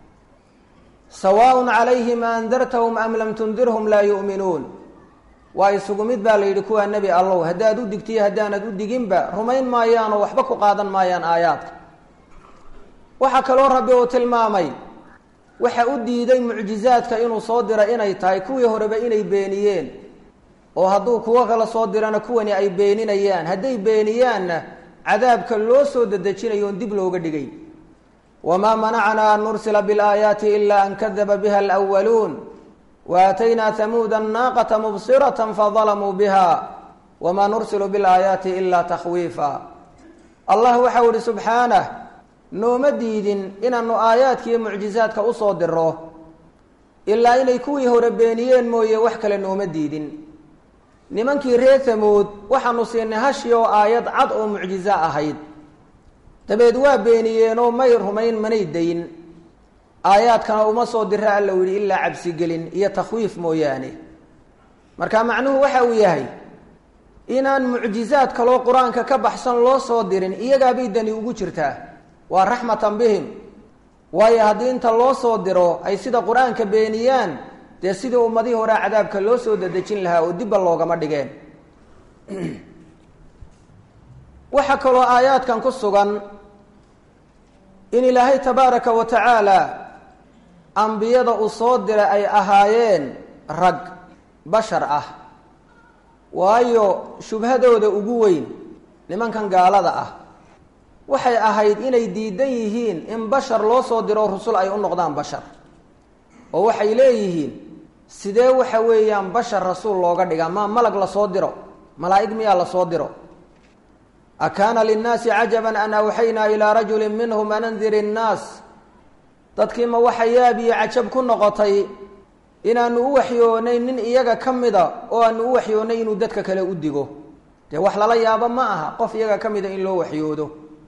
sawaaun calayhim aandartahum am lam tundirhum laa yu'minuun waa isugu mid baa la yidhi kuwaa nebi allow haddaad u digtiyo haddaanad u diginba rumayn maayaanoo waxba ku qaadan maayaan aayaadka waxaa kaloo rabbi uu tilmaamay waxa u diiday mucjizaadka inuu soo dira inay tahay kuwii horeba inay beeniyeen oo hadduu kuwo kala soo dirana kuwani ay beeninayaan hadday beeniyaanna cadaabka loo soo dedejinayo oon dib looga dhigay wamaa manacnaa an nursila biاlaayaati ila an kadaba biha alأwaluun waataynaa hamuuda naaqata mubsirata fadalamuu biha wamaa nursilu biاlaayaati ila takhwiifa allah waxau ihi subxaanah nooma diidin inaanu aayaadka iyo mucjizaadka usoo diro ilaa inay kuwii hore beeniyeen mooye wax kale nooma diidin nimankii reer hamood waxaanu siinay hashi oo aayad cad oo mucjizo ahayd dabeed waa beeniyeenoo may rumayn manay dayn aayaadkana uma soo dira alla u yihi ilaa cabsigelin iyo takhwiif mooyaane marka macnuhu waxa uu yahay inaan mucjizaad kaloo qur-aanka ka baxsan loo soo dirin iyagaabay dani ugu jirtaa waa raxmatan bihim waayo haddii inta loo soo diro ay sida qur-aanka beeniyaan dee sidii ummadihii horea cadaabka loo soo dadejin lahaa oo dibba loogama dhigeen waxaa kaloo aayaadkan ku sugan in ilaahay tabaaraka wa tacaala ambiyada uu soo diray ay ahaayeen rag bashar ah waayo shubhadooda ugu weyn nimankan gaalada ah waxay ahayd inay diidan yihiin in bashar loo soo diro rusul ay u noqdaan bashar oo waxay leeyihiin sidee waxa weeyaan bashar rasuul looga dhigaa ma malag lasoo diro malaa'ig miyaa lasoo diro akaana linnaasi cajaban an awxaynaa ilaa rajulin minhum an andir innaas dadkiima waxa yaab iyo cajab ku noqotay inaanu u waxyoonay nin iyaga ka mida oo aanu u waxyoonay inuu dadka kale u digo dee wax lala yaabo ma aha qof iyaga ka mida in loo waxyoodo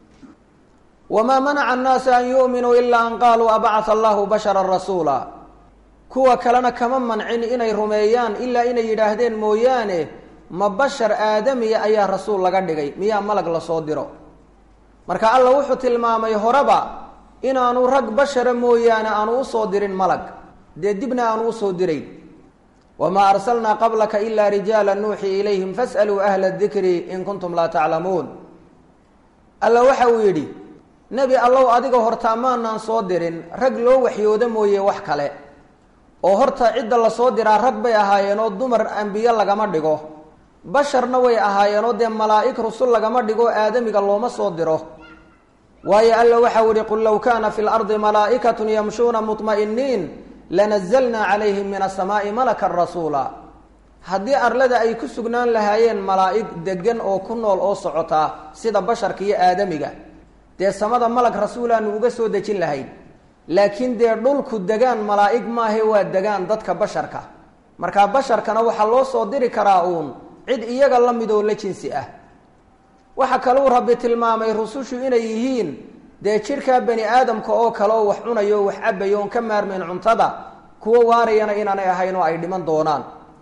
wamaa manaca annaasa an yu'minuu ilaa an qaaluu abacata allahu bashara rasuula kuwa kalena kama mancin inay rumeeyaan ilaa inay yidhaahdeen mooyaane ma bashar aadamiya ayaa rasuul laga dhigay miyaa malag lasoo diro marka alla wuxuu tilmaamay horeba inaanu rag bashara mooyaane aanu usoo dirin malag dee dibna aanu usoo dirayn wamaa arsalnaa qablaka ilaa rijaala nuuxii ilayhim fas'aluu ahla dikri in kuntum laa taclamuun alla waxa uu yidhi nebi allow adiga hortaa maanaan soo dirin rag loo waxyooda mooye wax kale oo horta cidda lasoo diraa rag bay ahaayeenoo dumar ambiye lagama dhigo basharna way ahaayeenoo dee malaa'ig rusul lagama dhigo aadamiga looma soo diro waayo alla waxau yihi qul low kaana fi lardi malaa'ikatun yamshuuna muطma'iniin lanazalnaa calayhim min asamaa'i malakan rasuula haddii arlada ay ku sugnaan lahaayeen malaa'ig degan oo ku nool oo socotaa sida basharka iyo aadamiga dee samada malag rasuulaanu uga soo dejin lahayn laakiin dee dhulku degaan malaa'ig maahe waa degaan dadka basharka markaa basharkana waxaa loo soo diri karaa uun cid iyaga la mid oo la jinsi ah waxa kaluu rabbi tilmaamay rusushu inay yihiin dee jidhkaa bani aadamka oo kale oo wax cunayo o wax cabayo oon ka maarmayn cuntada kuwo waarayana inaanay ahayn oo ay dhiman doonaan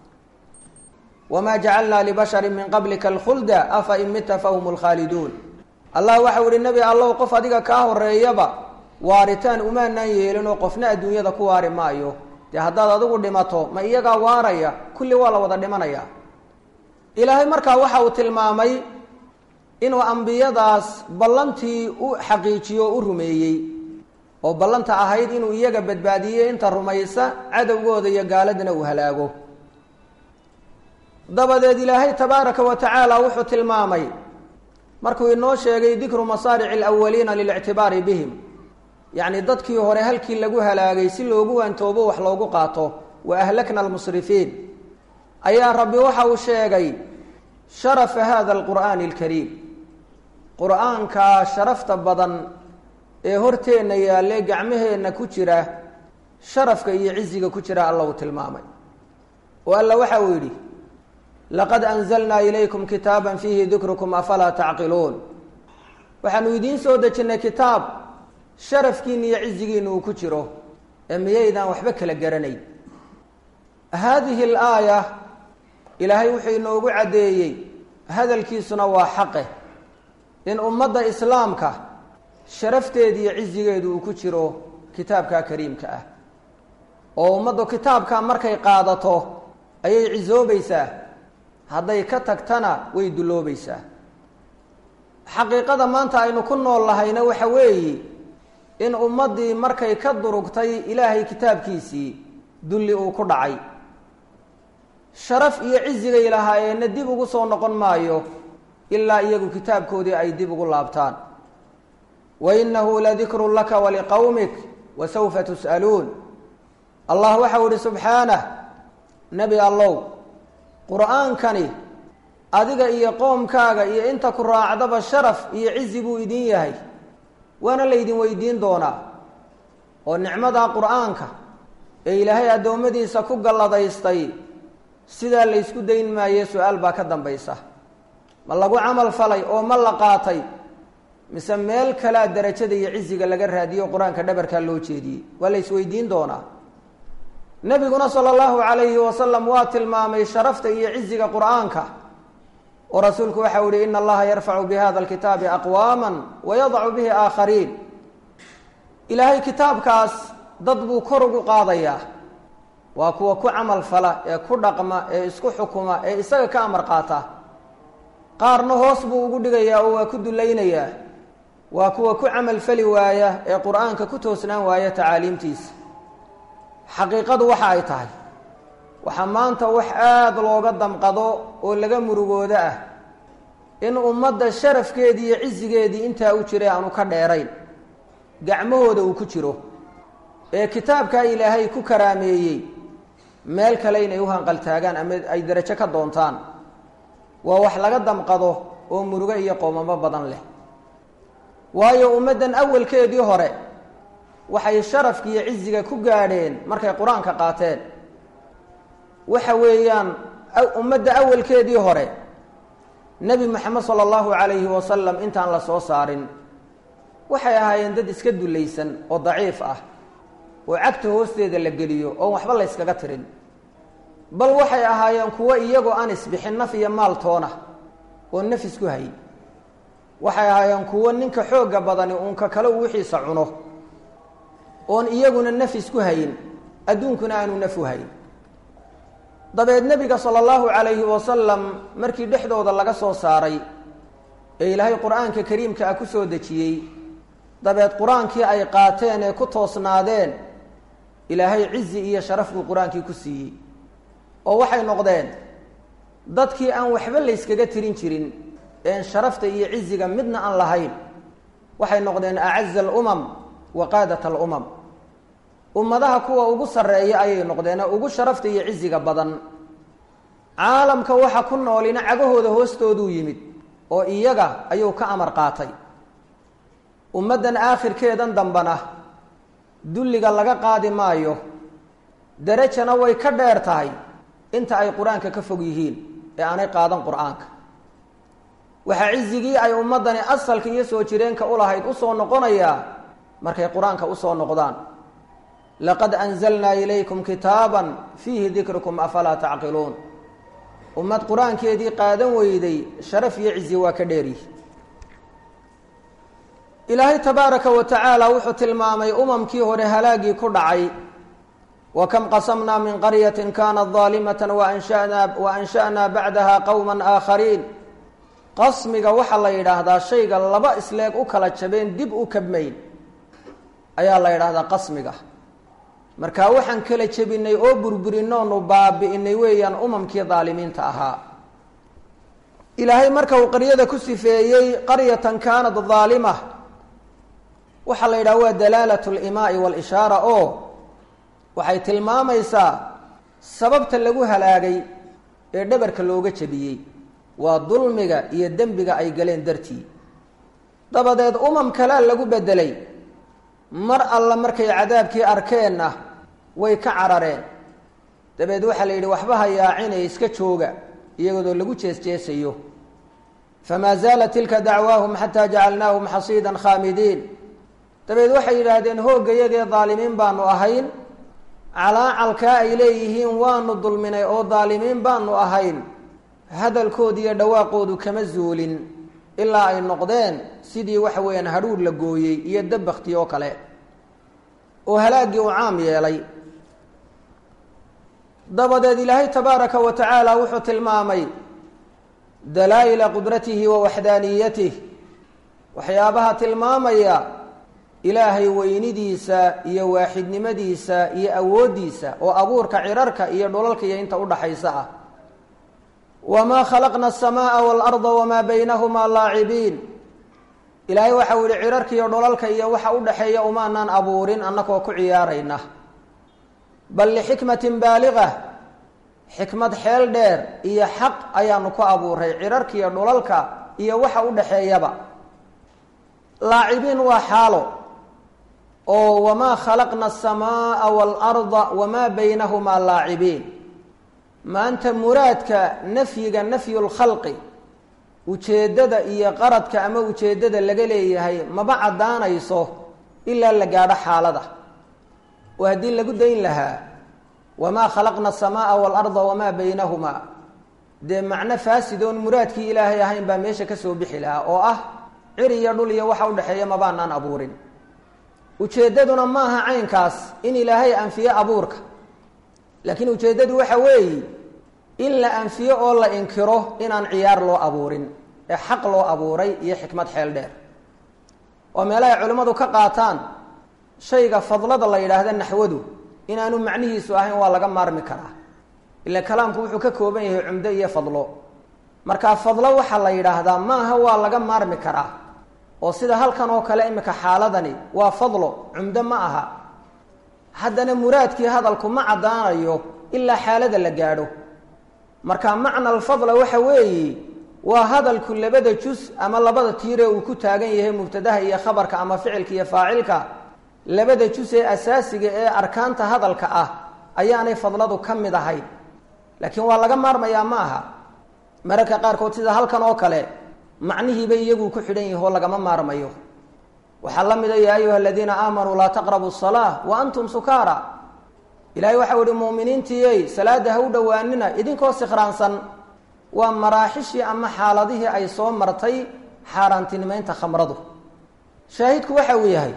wamaa jacalnaa libashari min qablika alkhulda afa in mita fahum lkhaaliduun allah waxau ihi nebi allow qof adiga kaa horeeyaba waaritaan umaanaan yeelin oo qofna adduunyada ku waari maayo dee haddaad adigu dhimato ma iyagaa waaraya kulli waa la wada dhimanaya ilaahay markaa waxa uu tilmaamay inuu ambiyadaas ballantii u xaqiijiyo o u rumeeyey oo ballanta ahayd inuu iyaga badbaadiyey inta rumaysa cadowgooda iyo gaaladana uu halaago dabadeed ilaahay tabaaraka wa tacaala wuxuu tilmaamay markuu inoo sheegay dikru masaarici alawaliina lilictibaari bihim yacni dadkii hore halkii lagu halaagay si loogu waantoobo wax loogu qaato wa ahlakna almusrifiin ayaa rabbi waxa uu sheegay sharafa hada alqur'aani alkariim qur-aankaa sharafta badan ee horteenna yaalle gacmaheenna ku jira sharafka iyo ciziga ku jira alla uu tilmaamay oo alla waxa uu yidhi laqad anzalnaa ilaykum kitaaban fiihi dikrukum afalaa tacqiluun waxaanu idiin soo dejinnay kitaab sharafkiina iyo cizigiina uu ku jiro ee miyaydaan waxba kala garanayn haadihi alaaya ilaahay wuxuu inoogu caddeeyey hadalkiisuna waa xaqe in ummadda islaamka sharafteeda iyo cizigeedu uu ku jiro kitaabka kariimka ah oo ummaddu kitaabka markay qaadato ayay cisoobaysaa hadday ka tagtana way dulloobaysaa xaqiiqada maanta aynu ku nool lahayna waxa weeye in ummaddii markay ka durugtay ilaahay kitaabkiisii dulli uu ku dhacay sharaf iyo cizigay lahaayeenna dib ugu soo noqon maayo ilaa iyagu kitaabkoodii ay dib ugu laabtaan wa innahu ladikrun laka waliqowmik wa sawfa tus'aluun allah waxau ihi subxaanah nebi allow qur-aankani adiga iyo qoomkaaga iyo inta ku raacdaba sharaf iyo cizi buu idin yahay waana laydin weydiin doonaa oo nicmada qur-aanka ee ilaahay addoommadiisa ku galladaystay sidaa laysku dayn maaye su-aal baa ka dambaysa ma lagu camal falay oo ma la qaatay mise meel kalea darajada iyo ciziga laga raadiyo qur-aanka dhabarkaa loo jeediyey waa la isweydiin doonaa nebiguna sala allahu calayhi wasalam waa tilmaamay sharafta iyo ciziga qur-aanka oo rasuulku waxau yihi ina allaha yarfacu bi hada alkitaabi aqwaama wa yadacu bihi aakhariin ilaahay kitaabkaas dad buu kor ugu qaadayaa waa kuwa ku camal fala ee ku dhaqma ee isku xukuma ee isaga ka amar qaata qaarna hoos buu ugu dhigayaa oo waa ku dulaynayaa waa kuwa ku camal fali waaya ee qur-aanka ku toosnaan waaya tacaaliimtiisa xaqiiqadu waxa ay tahay waxaa maanta wax aada looga damqado oo laga murugoodo ah in ummadda sharafkeedii iyo cizigeedii intaa u jiray aanu ka dheerayn gacmahooda uu ku jiro ee kitaabkaa ilaahay ku karaameeyey meel kale inay u hanqaltaagaan ama ay darajo ka doontaan waa wax laga damqado oo murugo iyo qoomamo badan leh waayo ummaddan awalkeedii hore waxay sharafki iyo ciziga ku gaadheen markay qur-aanka qaateen waxa weeyaan ummadda awalkeedii hore nebi moxamed sala allahu calayhi wasalam intaan la soo saarin waxay ahaayeen dad iska dulaysan oo daciif ah oo cagta hoosteeda la geliyo oon waxba la yskaga tirin bal waxay ahaayeen kuwo iyagoo aan isbixin naf iyo maal toona oo naf isku hay waxay ahaayeen kuwo ninka xoogga badani uunka kale uu wixiisa cuno oon iyaguna naf isku hayn adduunkuna aanu naf u hayn dabeed nebiga sala allahu calayhi wasalam markii dhexdooda laga soo saaray ee ilaahay qur-aanka kariimka ah ku soo dejiyey dabeed qur-aankii ay qaateen ee ku toosnaadeen ilaahay cizi iyo sharaf buu qur-aankii ku siiyey oo waxay noqdeen dadkii aan waxba layskaga tirin jirin een sharafta iyo ciziga midna aan lahayn waxay noqdeen acaza alumam wa qaadat alumam ummadaha kuwa ugu sarreeya ayay noqdeen ee ugu sharafta iyo ciziga badan caalamka waxa ku noolina cagahooda hoostooduu yimid oo iyaga ayuu ka amar qaatay ummaddan aakhirkeedan dambana dulliga laga qaadi maayo darajana way ka dheer tahay inta ay qur-aanka ka fog yihiin ee aanay qaadan qur-aanka waxaa cizigii ay ummaddani asalka iyo soo jireenka u lahayd usoo noqonayaa markay qur-aanka usoo noqdaan laqad anzalnaa ilaykum kitaaban fiihi dikrukum afalaa tacqiluun ummad qur-aankeedii qaadan weyday sharaf iyo cizi waa ka dheeryihi ilaahay tabaaraka wa tacaala wuxuu tilmaamay umamkii hore halaagii ku dhacay wa kam qasamnaa min qaryatin kaanat daalimatan waanshana wa ansha'naa bacdaha qowma aakhariin qasmiga waxaa la yidhaahdaa shayga laba isleeg u kala jabeen dib u kabmayn ayaa la yidhaahdaa qasmiga marka waxaan kala jebinay oo burburinoonu baabi'inay weeyaan umamkii daalimiinta ahaa ilaahay marka uu qaryada ku sifeeyey qaryatan kaanat daalima waxaa la yidhaha waa dalaalat limaai walishaara oo waxay tilmaamaysaa sababta lagu halaagay ee dhabarka looga jebiyey waa dulmiga iyo dembiga ay galeen dartii dabadeed umam kalea lagu bedelay mar alla markay cadaabkii arkeenna way ka carareen dabeed waxaa la yidhi waxba ha yaacinay iska jooga iyagoodoo lagu jees-jeesayo famaa zaalat tilka dacwaahum xataa jacalnaahum xasiidan khaamidiin dabeed waxay yidhaahdeen hooggayagee daalimiin baanu ahayn calaacalkaa ay leeyihiin waanu dulminay oo daalimiin baanu ahayn hadalkooda iyo dhawaaqoodu kama zuulin ilaa ay noqdeen sidii waxa weeyaan hadhuudh la gooyey iyo dabakti oo kale oo halaaggii uu caam yeelay dabadeed ilaahay tabaaraka wa tacaala wuxuu tilmaamay dalaa'ila qudratihi wa waxdaaniyatih waxyaabaha tilmaamaya ilaahay weynidiisa iyo waaxidnimadiisa iyo awooddiisa oo abuurka cirarka iyo dhulalka iyo inta udhaxaysa ah wamaa khalaqna asamaaa waalarda wamaa baynahumaa laacibiin ilaahay waxau yihi cirarka iyo dhulalka iyo waxa udhaxeeya umaanaan abuurin annagoo ku ciyaarayna bal lixikmatin baaliga xikmad xeel dheer iyo xaq ayaanu ku abuuray cirarka iyo dhulalka iyo waxa udhaxeeyaba laacibiin waa xaalo oo wamaa khalaqna asamaaa waalarda wamaa baynahumaa laacibiin maanta muraadka nafyiga nafyu lkhalqi ujeeddada iyo qaradka ama ujeeddada laga leeyahay maba caddaanayso ilaa la gaadho xaalada oo haddii lagu dayn lahaa wamaa khalaqna asamaaa waalarda wamaa baynahumaa dee macno faasid oon muraadkii ilaahay ahayn baa meesha ka soo bixi lahaa oo ah cir iyo dhul iyo waxa udhexeeya mabaanaan abuurin ujeeddaduna maaha caynkaas in ilaahay anfiyo abuurka laakiin ujeeddadu waxa weeye in la anfiyo oo la inkiro inaan ciyaar loo abuurin ee xaq loo abuuray iyo xikmad xeel dheer oo meelahay culimmadu ka qaataan shayga fadlada la yidhaahda naxwadu inaanu macnihiisu ahayn waa laga maarmi karaa ila kalaamku wuxuu ka kooban yahay cumdo iyo fadlo markaa fadlo waxaa la yidhaahdaa maaha waa laga maarmi karaa oo sida halkan oo kale imika xaaladani waa fadlo cumdo ma aha haddana muraadkii hadalku ma caddaanayo ilaa xaalada la gaadho marka macna alfadla waxa weeye waa hadalku labada jus ama labada tiire uu ku taagan yahay mubtadaha iyo khabarka ama ficilka iyo faacilka labada jus ee asaasiga ee arkaanta hadalka ah ayaanay fadladu ka mid ahayn laakiin waa laga maarmayaa ma aha mararka qaarkood sida halkan oo kale macnihiiba iyagu ku xidhan yahi oo lagama maarmayo waxaa la mida ya ayuha aladiina aamanuu laa taqrabu salaa wa antum sukaara ilahay waxau ihi muuminiintiiyey salaada ha u dhowaanina idinkoo sikhraansan waa maraaxishii ama xaaladihii ay soo martay xaaraantinimeynta khamradu shaahidku waxa uu yahay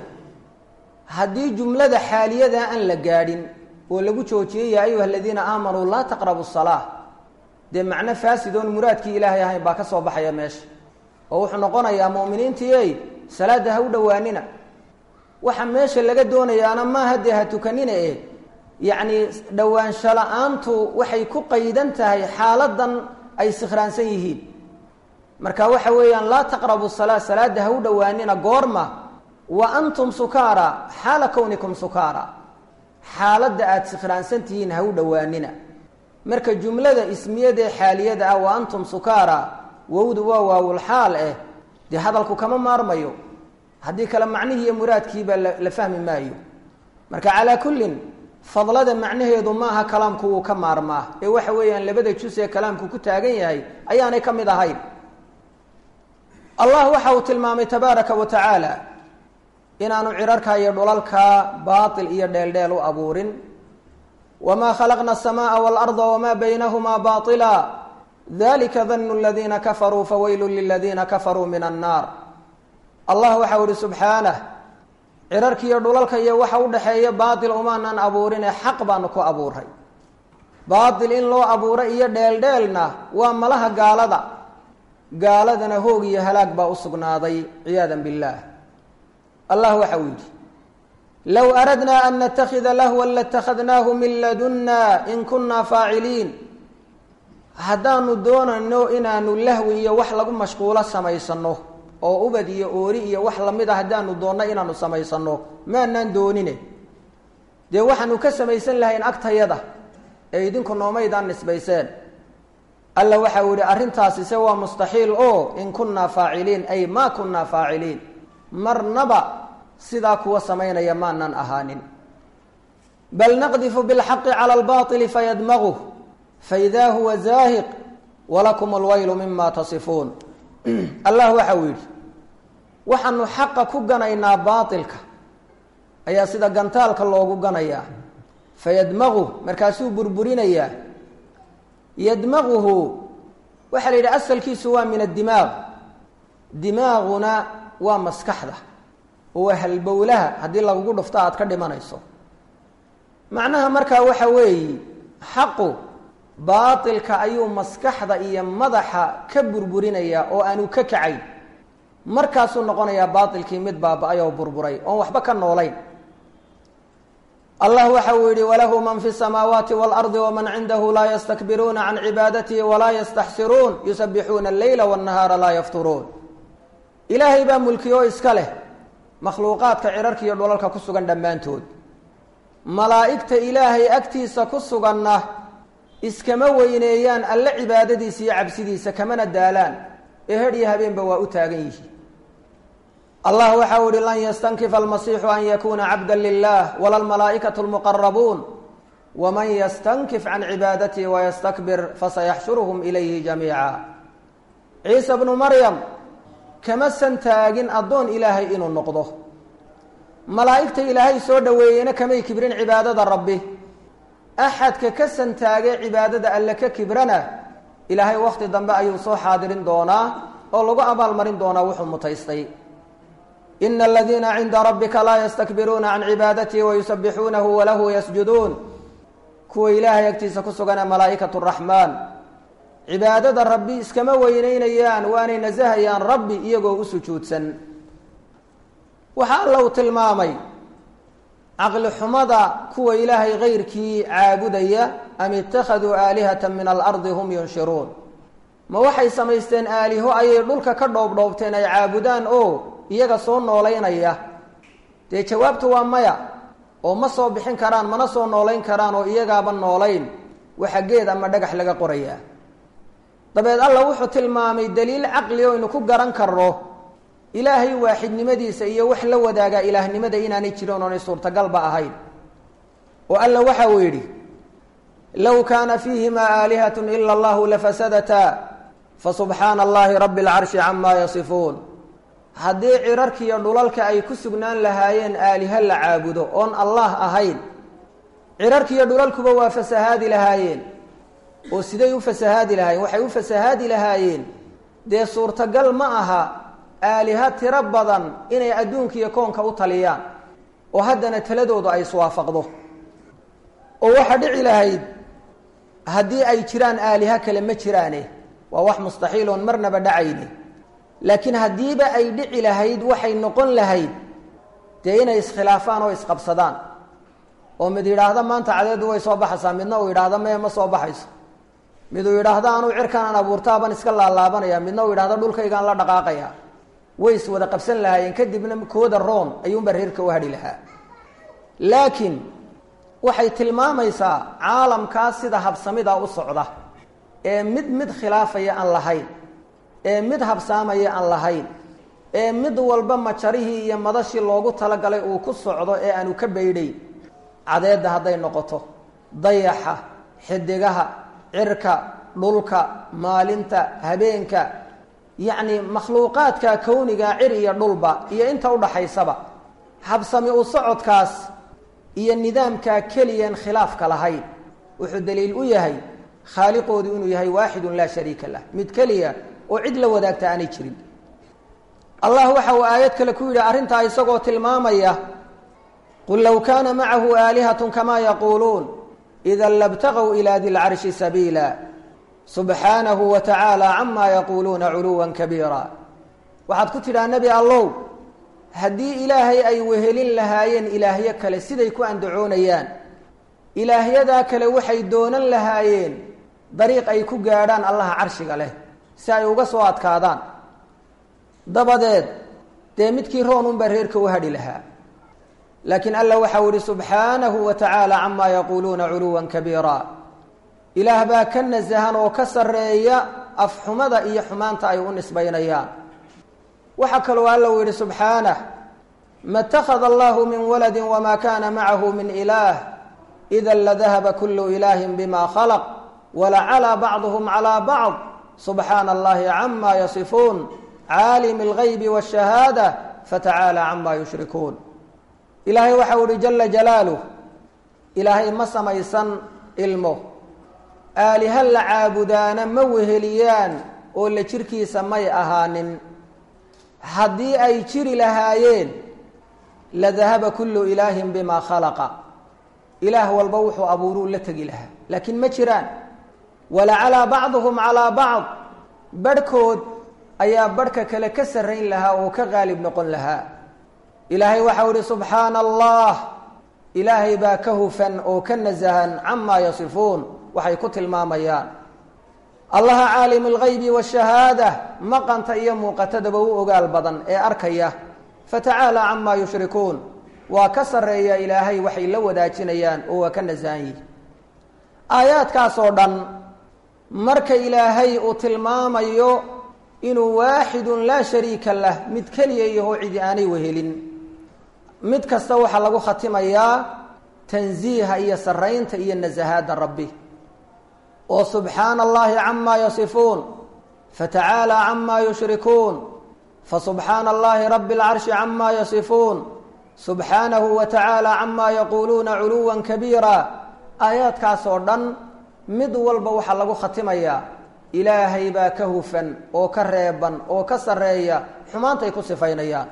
haddii jumlada xaaliyada aan la gaadhin oo lagu joojiyey yaa ayuha aladiina aamanuu laa taqrabu salaa dee macno faasid oon muraadkii ilaahay ahayn baa ka soo baxaya meesha oo wuxuu noqonayaa mu'miniintiiyey salaada ha u dhowaanina waxa meesha laga doonayaana maaha dee ha tukanina e yacni dhowaansho la-aantu waxay ku qaydan tahay xaaladan ay sikhraansan yihiin marka waxa weeyaan laa taqrabu salaa salaada ha u dhowaanina goorma wa antum sukaara xaala kownikum sukaara xaaladda aada sikhraansan tihiin ha u dhowaanina marka jumlada ismiyadaee xaaliyada ah wa antum sukaara wowdu waa waawulxaal eh dee hadalku kama maarmayo haddii kale macnihii iyo muraadkiibaa la fahmi maayo marka calaa kullin fadlada macnaheedu maaha kalaamku wuu ka maarmaa ee waxa weeyaan labada jus ee kalaamku ku taagan yahay ayaanay ka mid ahayn allah waxa uu tilmaamay tabaaraka wa tacaala inaanu cirarka iyo dhulalka baatil iyo dheeldheel u abuurin wamaa khalaqna asamaaa waalarda wamaa baynahumaa baila dalika danu ladiina kafaruu fawaylun liladiina kafaruu min annaar allah waxau ihi subxaanah cirarkiiyo dhulalka iyo waxa u dhexeeya baatil umaanan abuurinee xaq baanu ku abuuray baatil in loo abuuray iyo dheeldheelna waa malaha gaalada gaaladana hoog iyo halaag baa u sugnaaday ciyaada billaah allah waxa uu yidhi low aradnaa an natakida lahwan latakhadnaahu min ladunna in kunaa faaciliin haddaanu doonayno inaanu lahwi iyo wax lagu mashquulo samaysano oo ubad iyo oori iyo wax lamid a haddaanu doonno inaanu samaysano maanaan doonine dee waxaanu ka samaysan lahayn agtayada ee idinku noomaydaan nisbayseen alla waxa uu yihi arrintaasi se waa mustaxiil oo in kunaa faaciliin ay ma kunaa faaciliin marnaba sidaa kuwa samaynaya maanan ahaanin bal naqdifu bilxaqi cala albaili fayadmaguh faidaa huwa zaahiq walakum alwaylu mima tasifuun allah waxa uu yidhi waxaanu xaqa ku ganaynaa baailka ayaa sida gantaalka loogu ganayaa fayadmaguh markaasuu burburinayaa yadmaguhu waxaa la yidhi asalkiisu waa min addimaaq dimaaquna waa maskaxda oo waa halbowlaha haddii lagugu dhufto aad ka dhimanayso macnaha markaa waxa weeye xaqu baatilka ayuu maskaxda iyo madaxa ka burburinayaa oo aanu ka kacayn markaasuu noqonayaa baatilkii mid baaba-ay oo burburay oon waxba ka noolayn allah waxa uu yihi walahu man fi الsamaawaati wاlardi wman cindahu laa ystakbiruuna can cibaadatihi walaa yastaxsiruun yusabixuuna اleyla wالnahaara laa yafturuun ilaahay baa mulkiyo iska leh makhluuqaadka cirarka iyo dhulalka ku sugan dhammaantood malaa'igta ilaahay agtiisa ku suganna iskama weyneeyaan alle cibaadadiisa iyo cabsidiisa kamana daalaan ee hedh iyo habeenba waa u taagan yihiin allah waxa uu ihi lan yastankifa almasiixu an yakuuna cabda lilah wala almalaa'ikatu lmuqarabuun waman yastankif can cibaadatihi wayastakbir fasayaxshuruhum ilayhi jamiica ciise bnu maryam kama santaagin addoon ilaahay inuu noqdo malaa'igta ilaahay soo dhoweeyeyna kamay kibrin cibaadada rabbi axadka ka santaagay cibaadada alle ka kibrana ilaahay wakhti dambe ayuu soo xaadirin doonaa oo lagu abaalmarin doonaa wuxuu mutaystay ina aladiina cinda rabbika laa yastakbiruuna can cibaadatihi wayusabixuunahu walahu yasjuduun kuwa ilaahay agtiisa ku sugana malaa'ikatu raxmaan cibaadada rabbi iskama weyneynayaan waanay nasahayaan rabbi iyagoo u sujuudsan waxaa alla uu tilmaamay caqli xumada kuwa ilaahay kayrkii caabudaya am ittakhaduu aalihata min alardi hum yunshiruun ma waxay samaysteen aaliho ayay dhulka ka dhoobdhoobteen ay caabudaan oo iyaga soo noolaynaya dee jawaabtu waa maya oo ma soo bixin karaan mana soo noolayn karaan oo iyagaaba noolayn waxa geed ama dhagax laga qorayaa dabeed alla wuxuu tilmaamay daliil caqli o aynu ku garan karno ilaahay waaxidnimadiisa iyo wax la wadaagaa ilaahnimada inaanay jirin oonay suurtagalba ahayn oo alla waxa uu yidhi low kaana fiihimaa aalihat ila allahu lafasadataa fasubxaana allahi rabi اlcarshi camaa yasifuun haddii cirarkiiyo dhulalka ay ku sugnaan lahaayeen aaliha la caabudo oon allah ahayn cirarkiiyo dhulalkuba waa fasahaadi lahaayeen oo siday u fasahaadi lahaayeen waxay u fasahaadi lahaayeen dee suurtagal ma aha aaliha tiro badan inay adduunka iyo koonka u taliyaan oo haddana taladoodu ay iswaafaqdo oo waxaa dhici lahayd haddii ay jiraan aaliha kale ma jiraane waa wax mustaxiil oon marnaba dhacayni laakiin haddiiba ay dhici lahayd waxay noqon lahayd dee inay iskhilaafaan oo isqabsadaan oo mid yidhaahda maanta cadeedu way soo baxaysaa midna uu yidhaahda maya ma soo baxayso mid uu yidhaahda anuu cirkaan abuurtaabaan iska laalaabanaya midna uu yidhahda dhulkaygaan la dhaqaaqaya way is wada qabsan lahaayeen kadibna kooda roon ayuunbaa reerka u hadhi lahaa laakiin waxay tilmaamaysaa caalamkaas sida habsamida u socda ee mid mid khilaafaya aan lahayn ee mid habsaamaya aan lahayn ee mid walba majarihii iyo madashii loogu talagalay uu ku socdo ee aanu ka baydhayn cadeedda hadday noqoto dayaxa xidigaha cirka dhulka maalinta habeenka yacni makhluuqaadka kowniga cir iyo dhulba iyo inta udhaxaysaba habsami u socodkaas iyo nidaamkaa keliyan khilaafka lahayn wuxuu daliil u yahay khaaliqoodu inuu yahay waaxidun laa shariika lah mid keliya oo cid la wadaagta aanay jirin allah waxa uu aayad kale ku yidhi arrintaa isagoo tilmaamaya qul low kaana macahu aalihatun kamaa yaquuluun ida labtaqow ilaa di lcarshi sabiila subxaanahu wa tacaala camaa yaquuluuna culuwan kabiira waxaad ku tidhaha nebi allow haddii ilaahay ay wehelin lahaayeen ilaahyo kale siday ku andacoonayaan ilaahyadaa kale waxay doonan lahaayeen dariiq ay ku gaadhaan allaha carshiga leh si ay uga soo adkaadaan dabadeed dee midkii roon unbaa reerka u hadhi lahaa laakiin alla waxau ihi subxaanahu wa tacaala camaa yaquuluuna culuwan kabiira ilaah baa ka nasahan oo ka sarreeya afxumada iyo xumaanta ay u nisbaynayaan waxaa kaloo alla uu yidhi subxaanah ma اtakhada allahu min waladi wma kana macahu min ilaah ida ladahaba kulu ilaahi bima khalaq walacalaa bacduhm calى bacd subxaana allahi cama yasifuun caalim اlgaybi wاshahaada fatacaala cama yushrikuun ilaahay waxau ihi jala jalaaluh ilaahay ma samaysan ilmo aaliha la caabudaana ma weheliyaan oo la jirkiisa may ahaanin haddii ay jiri lahaayeen ladahaba kullu ilaahin bimaa khalaqa ilaah walba wuxuu abuuruu la tegi lahaa laakiin ma jiraan walacalaa bacduhum calaa bacd barhkood ayaa barhka kale ka sarrayn lahaa oo ka qaalib noqon lahaa ilaahay waxau ihi subxaana allah ilaahay baa ka hufan oo ka nasahan camaa yasifuun waxay ku tilmaamayaan allaha caalim algaybi waashahaada maqanta iyo muuqatadaba u ogaal badan ee arkaya fatacaala camaa yushrikuun waa ka sarreeya ilaahay waxay la wadaajinayaan oo waa ka nasahan yihi aayaadkaas oo dhan marka ilaahay uu tilmaamayo inuu waaxidun laa shariika lah mid keliya yahoo cidi aanay wehelin mid kasta waxaa lagu khatimayaa tansiiha iyo sarraynta iyo nasahaadda rabbi oo subxaana allahi camaa yasifuun fatacaalى cama yushrikuun fasubxaana allahi rabi اlcarshi cama yasifuun subxaanahu wa tacaala cama yaquuluuna culuwa kabiira aayaadkaas oo dhan mid walba waxaa lagu khatimayaa ilaahay baa ka hufan oo ka reeban oo ka sarreeya xumaantay ku sifaynayaan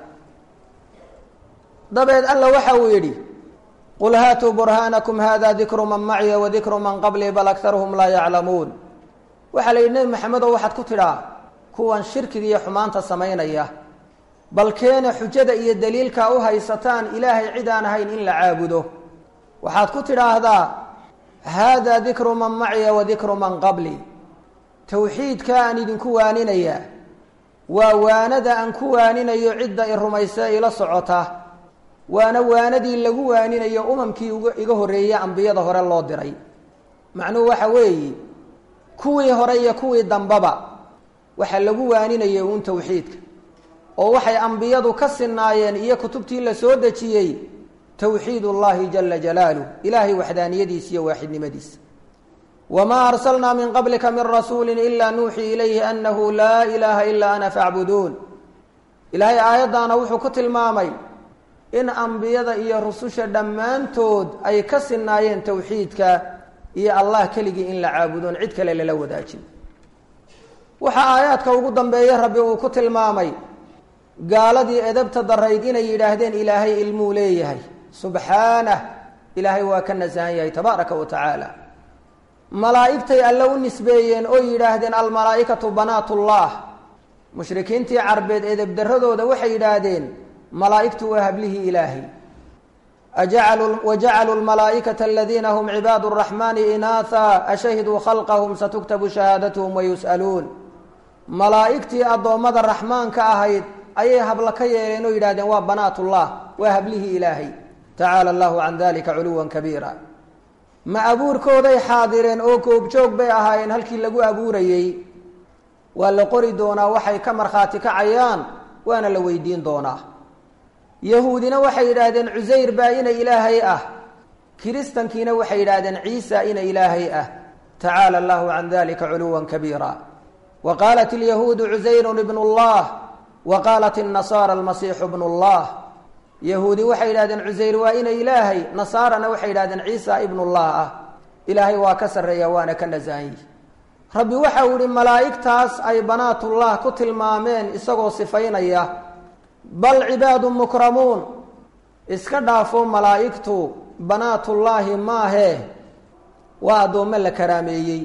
dabeed alla waxa uu yidhi qul haatuu burhaanakum hada dikru man maciya wadikru man qablii bal aktaruhum laa yaclamuun waxaa la yidhi nebi maxamedow waxaad ku tidhaa kuwan shirkiga iyo xumaanta samaynaya bal keena xujada iyo daliilka u haysataan ilaahay cid aan ahayn in la caabudo waxaad ku tidhaahdaa haadaa dikru man maciya wa dikru man qabli towxiidka aan idinku waaninayaa waa waanada aan ku waaninayo cidda i rumaysa ila socota waana waanadii lagu waaninayo umamkii iga horreeyey ambiyada hore loo diray macnuhu waxa weeye kuwii hore iyo kuwii dambaba waxaa lagu waaninayay uun towxiidka oo waxay ambiyadu ka sinaayeen iyo kutubtii la soo dejiyey towxiid ullahi jala jalaaluh ilaahay waxdaaniyadiisa iyo waaxidnimadiisa wamaa arsalnaa min qablika min rasuuli ilaa nuuxii ilayhi anahu laa ilaaha ilaa ana facbuduun ilaahay aayaddaana wuxuu ku tilmaamay in ambiyada iyo rususha dhammaantood ay ka sinaayeen towxiidka iyo allah keligii in la caabudoon cid kale lala wadaajin waxaa aayaadka ugu dambeeya rabbi uu ku tilmaamay gaaladii edabta darayd inay yidhaahdeen ilaahay ilmuu leeyahay subxaanah ilaahay waa ka nasahan yahay tabaaraka wa tacaala malaa'igtay alle u nisbeeyeen oo yidhaahdeen almalaa'ikatu banaatullah mushrikiintii carbeed edebdaradooda waxay yidhaahdeen malaa'igtu waa hablihii ilaahay ajacaluu wajacaluu lmalaa'ikata aladiina hum cibaadu araxmaani inaatha ashahiduu khalqahum satuktabu shahaadatuhum wayus'aluun malaa'igtii addoommada raxmaanka ahayd ayay habla ka yeeleen oo yidhahdeen waa banaatullah waa hablihii ilaahay tacaala allahu can dalika culuwan kabiira ma abuurkooday xaadireen oo koobjoog bay ahaayeen halkii lagu abuurayey waa la qori doonaa waxay ka markhaati kacayaan waana la weydiin doonaa yahuudina waxay yidhaahdeen cusayr baa ina ilaahay ah kiristankiina waxay yidhaahdeen ciisa ina ilaahay ah tacaala allahu can dalika culuwan kabiira wa qaalat alyahuudu cusayrun ibnu llah wa qaalat annasaara almasiixu bnu llah yahuudi waxay yidhahdeen cusayr waa ina ilaahay nasaarana waxay yidhahdeen ciisa ibnullah ah ilaahay waa ka sarreeya waana ka nasahan yihi rabbi waxau yihi malaa'igtaas ay banaatullah ku tilmaameen isagoo sifaynaya bal cibaadu mukramuun iska dhaafo malaa'igtu banaatullaahi maahee waa addoommo la karaameeyey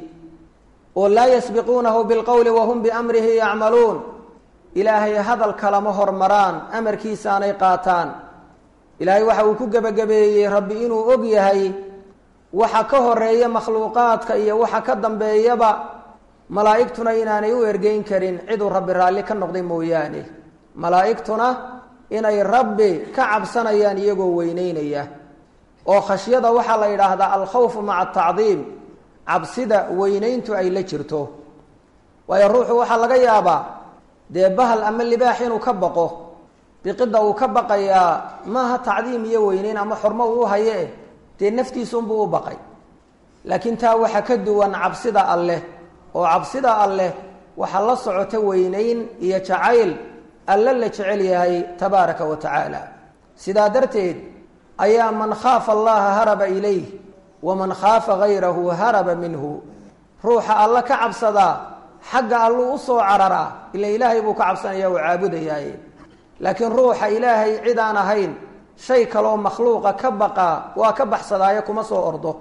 oo laa yasbiquunahu bilqowli wahum biamrihi yacmaluun ilaahay hadal kalama hormaraan amarkiisaanay qaataan ilaahay waxa uu ku gebagabeeyey rabbi inuu og yahay waxa ka horeeya makhluuqaadka iyo waxa ka dambeeyaba malaa'igtuna inaanay u ergeyn karin ciduu rabbi raalli ka noqday mooyaane malaa'igtuna inay rabbi ka cabsanayaan iyagoo weyneynaya oo khashyada waxaa la yidhaahdaa alkhawfu maca atacdiim cabsida weyneyntu ay la jirto waayo ruuxu waxaa laga yaabaa dee bahal ama libaax inuu ka baqo biqidda uu ka baqayaa maaha tacdiim iyo weyneyn ama xormo uu haye dee naftiisunbuu u baqay laakiin taa waxa ka duwan cabsida alleh oo cabsida alleh waxaa la socota weyneyn iyo jacayl alle la jecel yahay tabaaraka wa tacaala sidaa darteed ayaa man khaafa allaha haraba ilayh waman khaafa gayrahu haraba minhu ruuxa alla ka cabsadaa xagga alluu usoo cararaa ila ilaahay buu ka cabsanaya oo caabudayaaye laakiin ruuxa ilaahay cid aan ahayn shay kaloo makhluuqa ka baqaa waa ka baxsadaayo kuma soo ordo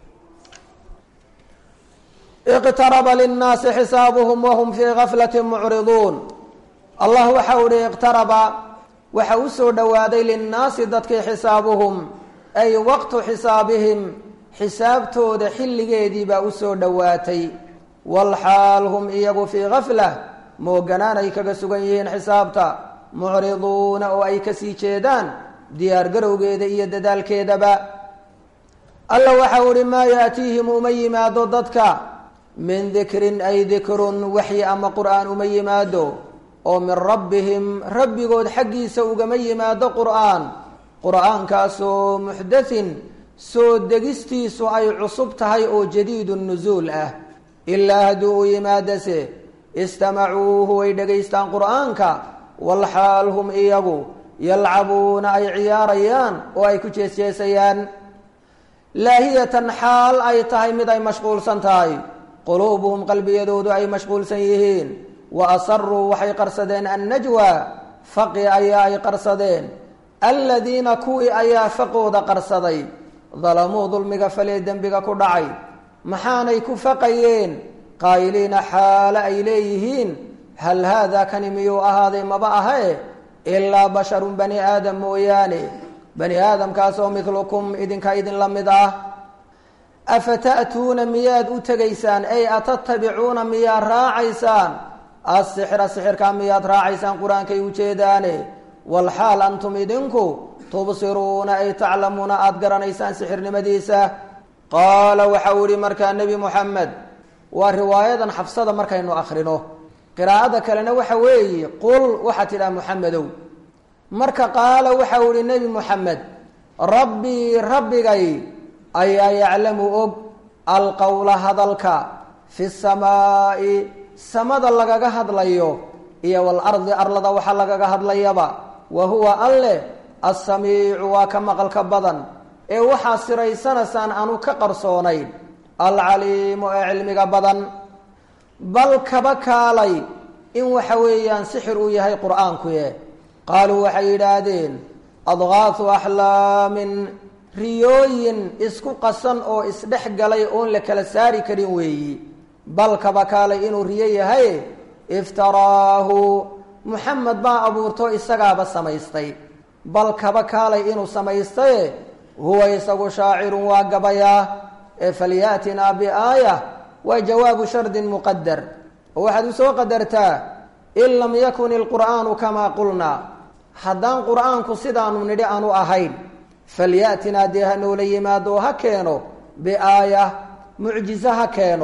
iqtaraba linnaasi xisaabuhum wahum fii gaflati mucriduun allah waxa u ihi iqtaraba waxa u soo dhowaaday linnaasi dadkii xisaabuhum ay waqtu xisaabihim xisaabtooda xilligeedii baa u soo dhowaatay walxaal hum iyagu fii gafla mooganaan ay kaga sugan yihiin xisaabta mucriduuna oo ay kasii jeedaan diyaargarowgeeda iyo dadaalkeedaba alla waxau ihi maa yaatiihim uma yimaado dadka min dikrin ay dikrun waxyi ama qur'aan uma yimaado oo min rabbihim rabbigood xaggiisa ugama yimaado qur'aan qur'aankaasoo muxdathin soo degistiisu ay cusub tahay oo jadiidu nusuul ah ilaa hadduu u yimaadase istamacuuhu way dhegaystaan qur'aanka walxaal hum iyagu yalcabuuna ay ciyaarayaan oo ay ku jeesjeesayaan laahiyatan xaal ay tahay mid ay mashquulsan tahay quluubuhum qalbiyadoodu ay mashquulsan yihiin wa asaruu waxay qarsadeen annajwa faqi ayaa ay qarsadeen aladiina kuwii ayaa faqooda qarsaday dalamuu dulmiga falee dembiga ku dhacay maxaanay ku faqayeen qaayiliina xaale ay leeyihiin hal haadaa kani miyuu ahaaday maba ahae ilaa basharun bani aadam mooyaane bani aadamkaasoo midlukum idinka idinla mid ah afata'tuuna miyaad u tegaysaan ay atatabicuuna miyaad raacaysaan assixra sixirkaa miyaad raacaysaan qur-aankay ujeedaane walxaal antum idinku tubsiruuna ay taclamuuna aada garanaysaan sixirnimadiisa qaala waxa uu yihi markaa nebi moxamed waa riwaayadan xafsada markaynu akhrino qiraa'ada kalena waxa weeye qul waxaa tidhaha moxamedow marka qaala waxa uu yihi nebi moxamed rabbii rabbigay ayaa yaclamu og alqowla hadalka fi samaa'i samada lagaga hadlayo iyo walardi arlada waxa lagaga hadlayaba wa huwa alleh assamiicu waa ka maqalka badan ee waxaa siraysanaysaan aanu ka qarsoonayn alcaliimu ee cilmiga badan bal kaba kaalay in waxa weeyaan sixir uu yahay qur-aankuye qaaluu waxay yidhaahdeen adqaahu axlaamin riyooyin isku qasan oo isdhex galay oon la kala saari karin weeyi bal kaba kaalay inuu riyo yahay iftaraahu muxamed baa abuurto isagaaba samaystay bal kaba kaalay inuu samaystaye huwa isagu shaacirun waa gabayaa ee falyaatinaa biaaya waa jawaabu shardin muqadar oo waxaad usoo qadartaa in lam yakun ilqur'aanu kamaa qulnaa haddaan qur'aanku sidaanu nidhi aanu ahayn falyatinaa dee ha noola yimaado ha keeno biaaya mucjize ha keeno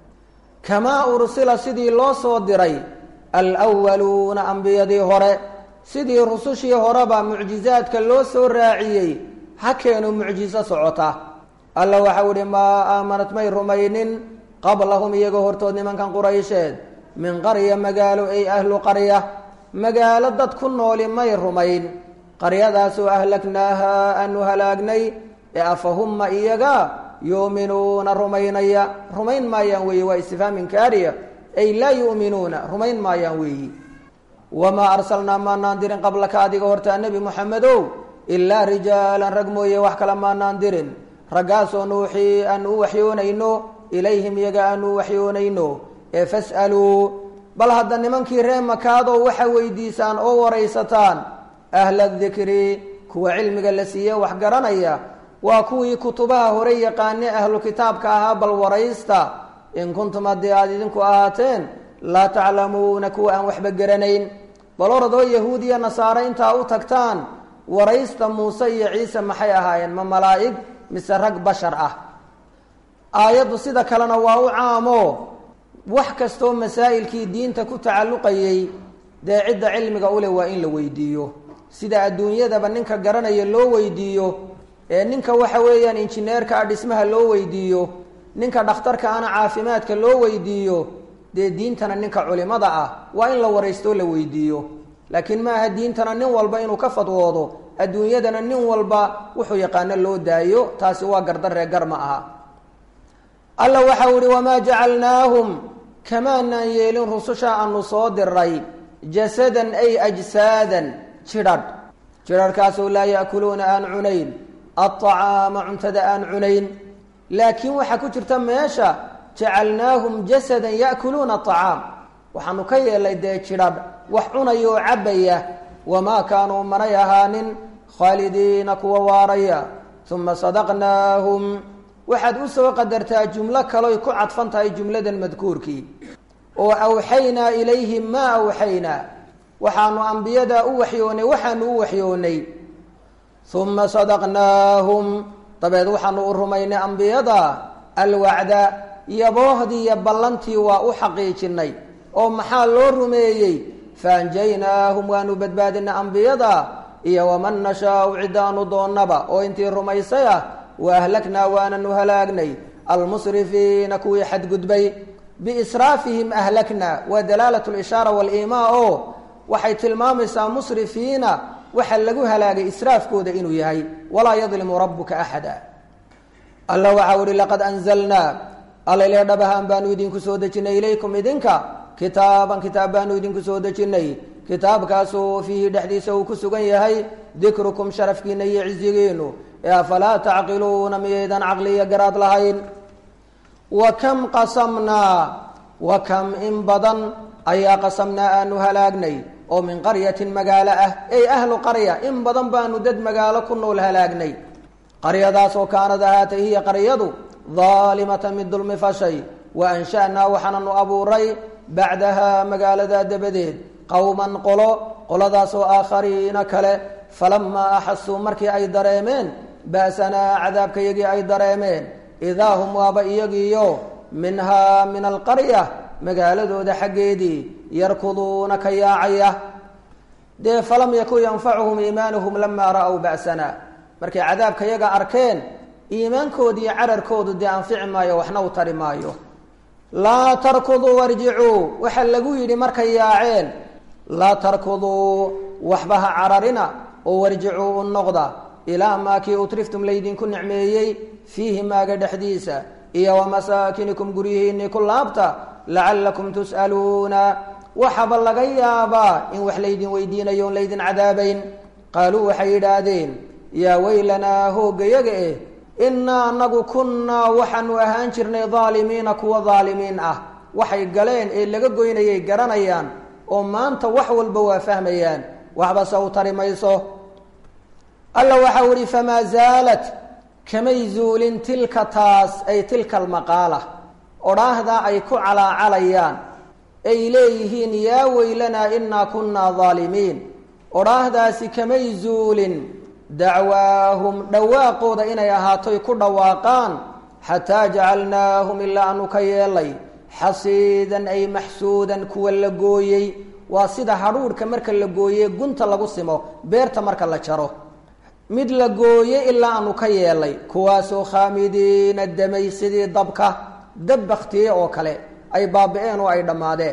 kamaa ursila sidii loo soo diray alwaluuna ambiyadii hore sidii rusushii horeba mucjizaadka loo soo raaciyey ha keeno mucjiso socota alla waxau ihi maa aamanat may rumaynin qablahum iyagoo hortood nimankan quraysheed min qarya magaalo ay ahlu qarya magaalo dad ku nooli may rumayn qaryadaasoo ahlagnaaha aanu halaagnay ee afahumma iyaga yuuminuuna rumaynaya rumayn maayaan weeye waa istifhaam inkaariya ay laa yu'minuuna rumayn maayaan weeyi wamaa arsalnaa maanaan dirin qablaka adiga hortaa nebi moxamedow ilaa rijaalan rag mooye wax kale maanaan dirin raggaasoo nuuxii aanu u waxyoonayno ilayhim iyaga aanu u waxyoonayno ee fas'aluu bal hadda nimankii ree makaadoo waxa weydiisaan oo waraysataan ahla dikri kuwa cilmiga la siiye wax garanaya waa kuwii kutubaha hore yaqaane ahlu kitaabka ahaa bal waraysta in kuntum haddii aada idinku ahaateen laa taclamuuna kuwa aan waxba garanayn bal oradoo yahuud iyo nasaare intaa u tagtaan waraysta muuse iyo ciise maxay ahaayeen ma malaa'ig mise rag bashar ah aayaddu sida kalena waa u caamo wax kastoo masaa'ilkii diinta ku tacalluqayey dee cidda cilmiga uleh waa in la weydiiyo sida adduunyadaba ninka garanaya loo weydiiyo ee ninka waxa weeyaan injineerka ah dhismaha loo weydiiyo ninka dhakhtarka ana caafimaadka loo weydiiyo dee diintana ninka culimada ah waa in la waraystoo la weydiiyo laakiin ma aha diintana nin walba inuu ka fadwoodo adduunyadana nin walba wuxuu yaqaano loo daayo taasi waa gardaree gar ma aha alla waxau ihi wamaa jacalnaahum kamaanaan yeelin rususha aanu soo diray jasadan ay ajsaadan jidhadh jidharhkaasoo laa ya'kuluuna aan cunayn alطacaama cuntada aan cunayn laakiin waxaa ku jirta meesha jacalnaahum jasadan ya'kuluuna aطacaam waxaanu ka yeelay dee jidhadh wax cunaya oo cabbaya wamaa kaanuu manay ahaanin khaalidiina kuwa waaraya uma sadaqnaahum waxaad u soo qadartaa jumlo kaloy ku cadfan tahay jumladan madkuurkii oo awxaynaa ilayhim maa awxaynaa waxaanu ambiyadaa u waxyoonay waxaanu u waxyoonay uma sadaqnaahum dabeed waxaanu u rumaynay ambiyada alwacda yaboohdii iyo ballantii waa u xaqiijinay oo maxaa loo rumeeyey faanjaynaahum waanu badbaadinay ambiyada iyo waman nashaau ciddaanu doonnaba oo intii rumaysay ah wa ahlaknaa waananu halaagnay almusrifiina kuwii xadgudbay biisraafihim ahlakna waa dalaalat lishaara waliimaa oo waxay tilmaamaysaa musrifiina waxa lagu halaagay israafkooda inuu yahay walaa yadlimu rabuka axada alla waxau ihi laqad anzalnaa allaile dhabahaan baanu idinku soo dejinay ilaykum idinka kitaaban kitaab baanu idinku soo dejinay kitaabkaasoo fiihi dhexdiisa uu ku sugan yahay dikrukum sharafkiina iyo cizigiinu ee afalaa tacqiluuna miyaydan caqli iyo garaad lahayn wa kam qasamnaa wa kam in badan ayaa qasamnaa aanu halaagnay oo min qaryatin magaalo ah ey ahlu qarya in badan baanu dad magaalo ku nool halaagnay qaryadaasoo kaanad ahaatay hiya qaryadu daalimatan mid dulmi fashay wa ansha'naa waxaananu abuuray bacdahaa magaaladaa dabadeed qowman qolo qoladaasoo aakhariina kale falamaa axasuu markii ay dareemeen ba'sanaa cadaabkayagii ay dareemeen idaa hum waaba iyagiiyo minhaa min alqarya magaaladooda xaggeedii yarkuduuna ka yaacaya dee falam yakun yanfacuhum iimaanuhum lamaa ra'w ba'sana markay cadaabka yaga arkeen iimaankoodi iyo cararkoodu dee anfici maayo waxna u tari maayo laa tarkuduu warjicuu waxaa lagu yidhi markay yaaceen laa tarkuduu waxba ha cararina oo warjicuu u noqda ilaa maa kii utriftum laydinku nicmeeyey fiihi maaga dhexdiisa iyo wamasaakinikum guryihiinii ku laabta lacallakum tus'aluuna waxaba laga yaabaa in wax laydin weydiinayo on laydin cadaabayn qaaluu waxay yidhaahdeen yaa weylanaa hooggayaga eh innaa anagu kunnaa waxaanu ahaan jirnay daalimiina kuwa daalimiin ah waxay galeen ee laga goynayay garanayaan oo maanta wax walba waa fahmayaan waxba se u tari mayso alla waxau ihi famaa zaalat kamay zuulin tilka taas ay tilka almaqaala odhaahdaa ay ku calaacalayaan ay leeyihiin yaa weylanaa innaa kunnaa daalimiin odhaahdaasi kamay zuulin dacwaahum dhawaaqooda inay ahaatoy ku dhawaaqaan xataa jacalnaahum ilaa aanu ka yeelay xasiidan ay maxsuudan kuwa la gooyey waa sida hadhuudhka marka la gooye gunta lagu simo beerta marka la jaro mid la gooye ilaa aanu ka yeelay kuwaasoo khaamidiina damay sidii dabka dab baktiye oo kale ay baabi-een oo ay dhammaadeen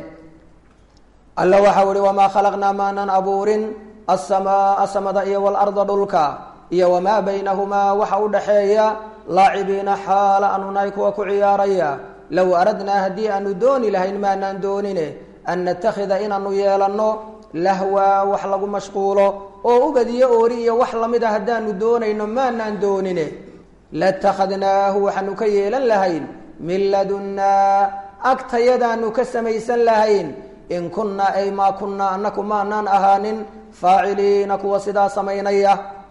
alla waxau ihi wamaa khalaqnaa maanan abuurin asamaaa samada iyo waalarda dhulka iyo wamaa baynahumaa waxa u dhaxeeya laacibiina xaala aanu nahay kuwa ku ciyaaraya low aradnaa haddii aanu dooni lahayn maanaan doonine an natakhida inaanu yeelanno lahwaa wax lagu mashquulo oo ubadiyo oori iyo wax lamid a haddaanu doonayno maanaan doonine latakhadnaahu waxaanu ka yeelan lahayn min ladunnaa agtayadaanu ka samaysan lahayn in kunnaa ay maa kunnaa annaku maanaan ahaanin faaciliina kuwa sidaa samaynaya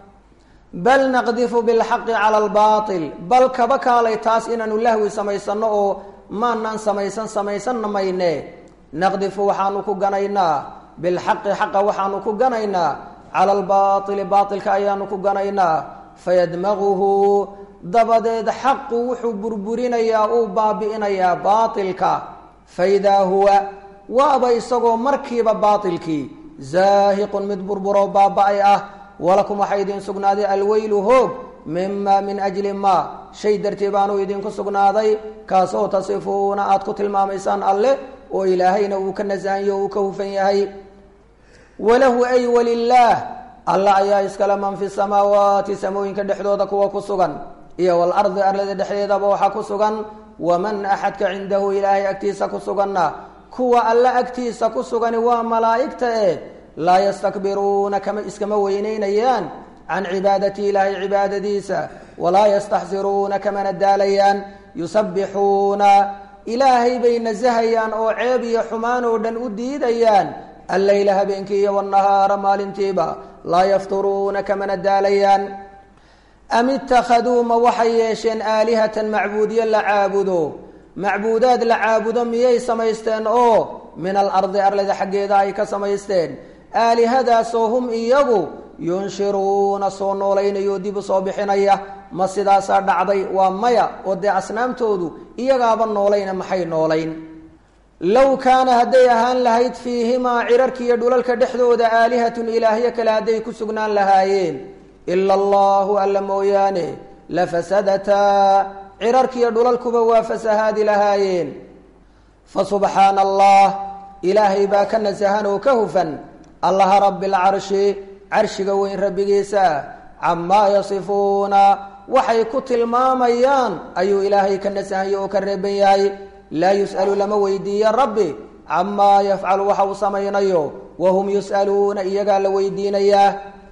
bal naqdifu bilxaqi cala albaatil bal kaba kaalay taas inaanu lahwi samaysanno oo maanaan samaysan samaysanna mayne naqdifu waxaanu ku ganaynaa bilxaqi xaqa waxaanu ku ganaynaa cala albaaili baatilka ayaanu ku ganaynaa fayadmaguhu dabadeed xaqu wuxuu burburinayaa uu baabi'inayaa baatilka faidaa huwa waaba isagoo markiiba baatilkii zaahiqun mid burburo baaba-ay ah walakum waxaa idin sugnaaday alweylu hoog mima min ajli maa shay dartii baanu idinku sugnaaday kaasoo tasifuuna aada ku tilmaamaysaan alleh oo ilaahayna uu ka nasahanyo uu ka hufan yahay walahu ay walilaah alla ayaa iskale man fi samaawaati samooyinka dhexdooda kuwa ku sugan iyo walardi arlada dhexdeedaba waxaa ku sugan waman axadka cindahu ilaahay agtiisa ku suganna kuwa alle agtiisa ku sugani waa malaa'igta eh laa yastakbiruuna kama iskama weyneynayaan can cibaadati ilaahay cibaadadiisa walaa yastaxsiruuna kamana daalayaan yusabbixuuna ilaahay bay nasahayaan oo ceeb iyo xumaan oo dhan u diidayaan alleyla habeenkii iyo wanahaara maalintiiba laa yafturuuna kamana daalayaan am ittakhaduu ma waxay yeesheen aalihatan macbuudyo la caabudo macbuudaad la caabudo miyay samaysteen oo min alardi arlada xaggeeda ay ka samaysteen aalihadaasoo hum iyagu yunshiruuna soo noolaynayo dib u soo bixinaya ma sidaasaa dhacday waa maya oo dee asnaamtoodu iyagaaba noolayna maxay noolayn low kaana hadday ahaan lahayd fiihimaa cirarka iyo dhulalka dhexdooda aalihatun ilaahyo kale hadday ku sugnaan lahaayeen ila allahu alla mooyaane la fasadataa cirarkiiyo dhulalkuba waa fasahaadi lahaayeen fasubxaana allah ilaahay baa ka nasahan oo ka hufan allaha rabi lcarshi carshiga weyn rabbigiisa camaa yasifuuna waxay ku tilmaamayaan ayuu ilaahay ka nasahanya oo ka reeban yahay laa yus'alu lama weydiiya rabbi camaa yafcalu waxa uu samaynayo wahum yus'aluuna iyagaa la weydiinayaa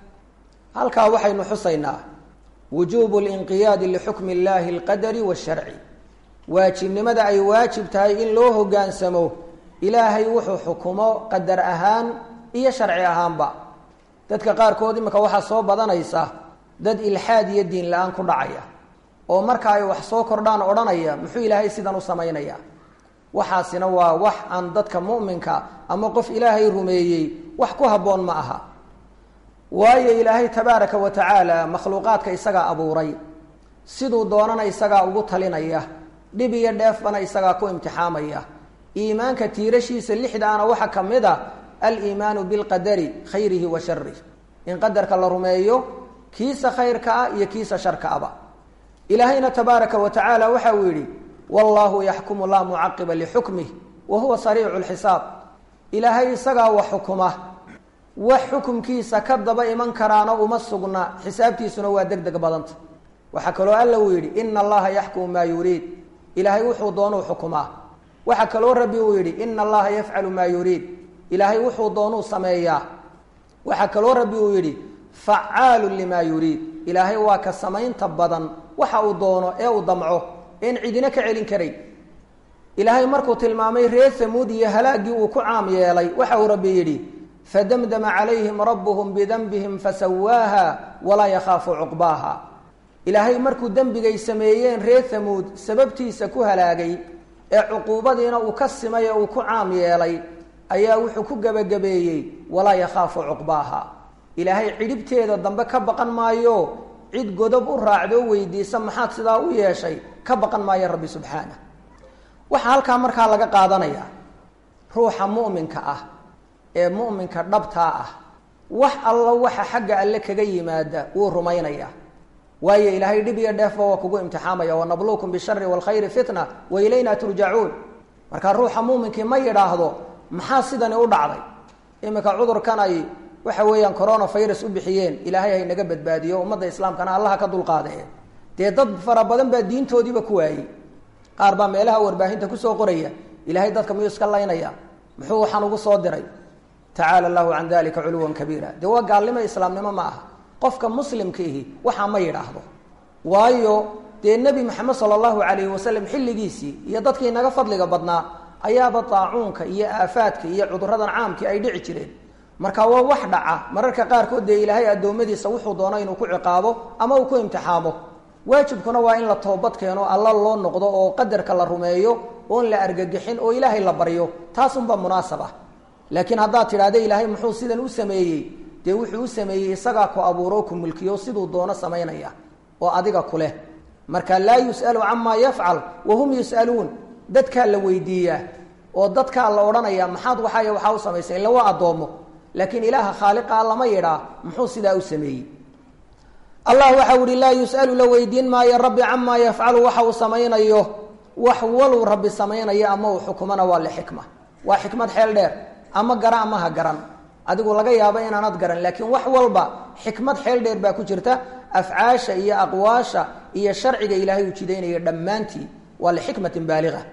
halkaa waxaynu xusaynaa wujuubu linqiyaadi lixukmi illahi alqadari washarci waajibnimada ay waajib tahay in loo hoggaansamo ilaahay wuxuu xukumo qadar ahaan iyo sharci ahaanba dadka qaarkood imika waxaa soo badanaysa dad ilxaad iyo diin la-aan ku dhacaya oo marka ay wax soo kordhaan odhanaya muxuu ilaahay sidan u samaynaya waxaasina waa wax aan dadka mu'minka ama qof ilaahay rumeeyey wax ku habboon ma aha waayo ilaahay tabaaraka wa tacaala makhluuqaadka isagaa abuuray siduu doonana isagaa ugu talinaya dhib iyo dheefbana isagaa ku imtixaamaya iimaanka tiirashiisa lixdaana waxaa ka mid a aliimaanu bilqadari khayrihi wa sharih in qadarka la rumeeyo kiisa khayrka ah iyo kiisa sharka aba ilaahayna tabaaraka wa tacaala waxa uu yidhi wallahu yaxkumu laa mucaqiba lixukmih wa huwa sariicu lxisaab ilaahay isagaa wax xukuma wax xukumkiisa ka daba iman karaana uma sugna xisaabtiisuna waa deg deg badanta waxaa kaloo alla uu yidhi ina allaha yaxkumu maa yuriid ilaahay wuxuu doonuu xukumaa waxaa kaloo rabbi uu yidhi ina allaha yafcalu maa yuriid ilaahay wuxuu doonuu sameeyaa waxaa kaloo rabbi uu yidhi facaalu limaa yuriid ilaahay waa ka samaynta badan waxa uu doono ee uu damco een cidina ka celin karayn ilaahay markuu tilmaamay reer hamuud iyo halaaggii uu ku caam yeelay waxa uu rabbi yidhi fadamdama calayhim rabbuhum bidanbihim fasawaaha walaa yakhaafu cuqbaaha ilaahay markuu dembigay sameeyeen reer hamuud sababtiisa ku halaagay ee cuquubadiina uu ka simay ee uu ku caam yeelay ayaa wuxuu ku gebagabeeyey walaa yakhaafu cuqbaaha ilaahay cidhibteeda dambe ka baqan maayo cid godob u raacdoo weydiisa maxaad sidaa u yeeshay ka baqan maayo rabbi subxaana waxaa halkaa markaa laga qaadanayaa ruuxa mu'minka ah ee mu'minka dhabtaa ah wax alla waxa xagga alle kaga yimaada wuu rumaynaya waayo ilaahay dhib iyo dheefba waa kugu imtixaamaya wanabluukum bishari waalkhayri fitna wa ilayna turjacuun markaa ruuxa muuminkii ma yidhaahdo maxaa sidani u dhacday iminka cudurkan ay waxa weeyaan corona virus u bixiyeen ilaahay hay naga badbaadiyo ummadda islaamkana allaha ka dulqaadee dee dad fara badan baa diintoodiiba ku waayey qaar baa meelaha warbaahinta kusoo qoraya ilaahay dadka miyuu iska laynaya muxuu waxaan ugu soo diray tacaala allahu can dalika culuwan kabiira dee waa gaalnimo islaamnimo ma aha qofka muslimkiihi waxaa ma yidhaahdo waayo dee nebi maxamed sala allahu calayhi wasalam xilligiisii iyo dadkii naga fadliga badnaa ayaaba daacuunka iyo aafaadka iyo cuduradan caamkii ay dhici jireen marka waa wax dhaca mararka qaarkood dee ilaahay addoommadiisa wuxuu doono inuu ku ciqaabo ama uu ku imtixaamo waajibkuna waa in la toobad keeno alla loo noqdo oo qadarka la rumeeyo oon la argagixin oo ilaahay la baryo taasunbaa munaasab ah laakiin haddaad tidhahda ilaahay muxuu sidan u sameeyey dee wuxuu u sameeyey isagaa ku abuuro ku mulkiyo siduu doono samaynaya oo adiga ku leh marka laa yus'alu camaa yafcal wahum yus'aluun dadkaa la weydiiyaa oo dadkaa la odhanaya maxaad waxaay waxaa u samaysay illa waa addoomo laakiin ilaaha khaaliqaa lama yidhaa muxuu sidaa u sameeyey allah waxau ihi laa yus'alu la weydiin maayo rabbi camaa yafcalu waxa uu samaynayo wax waluu rabbi samaynayo ama uu xukumana waa lixikma waa xikmad xeel dheer ama gara ama ha garan adigu laga yaabo inaanad garan laakiin wax walba xikmad xeel dheer baa ku jirta afcaasha iyo aqwaasha iyo sharciga ilaahay uu jidaynaya dhammaantii waa lixikmatin baaliga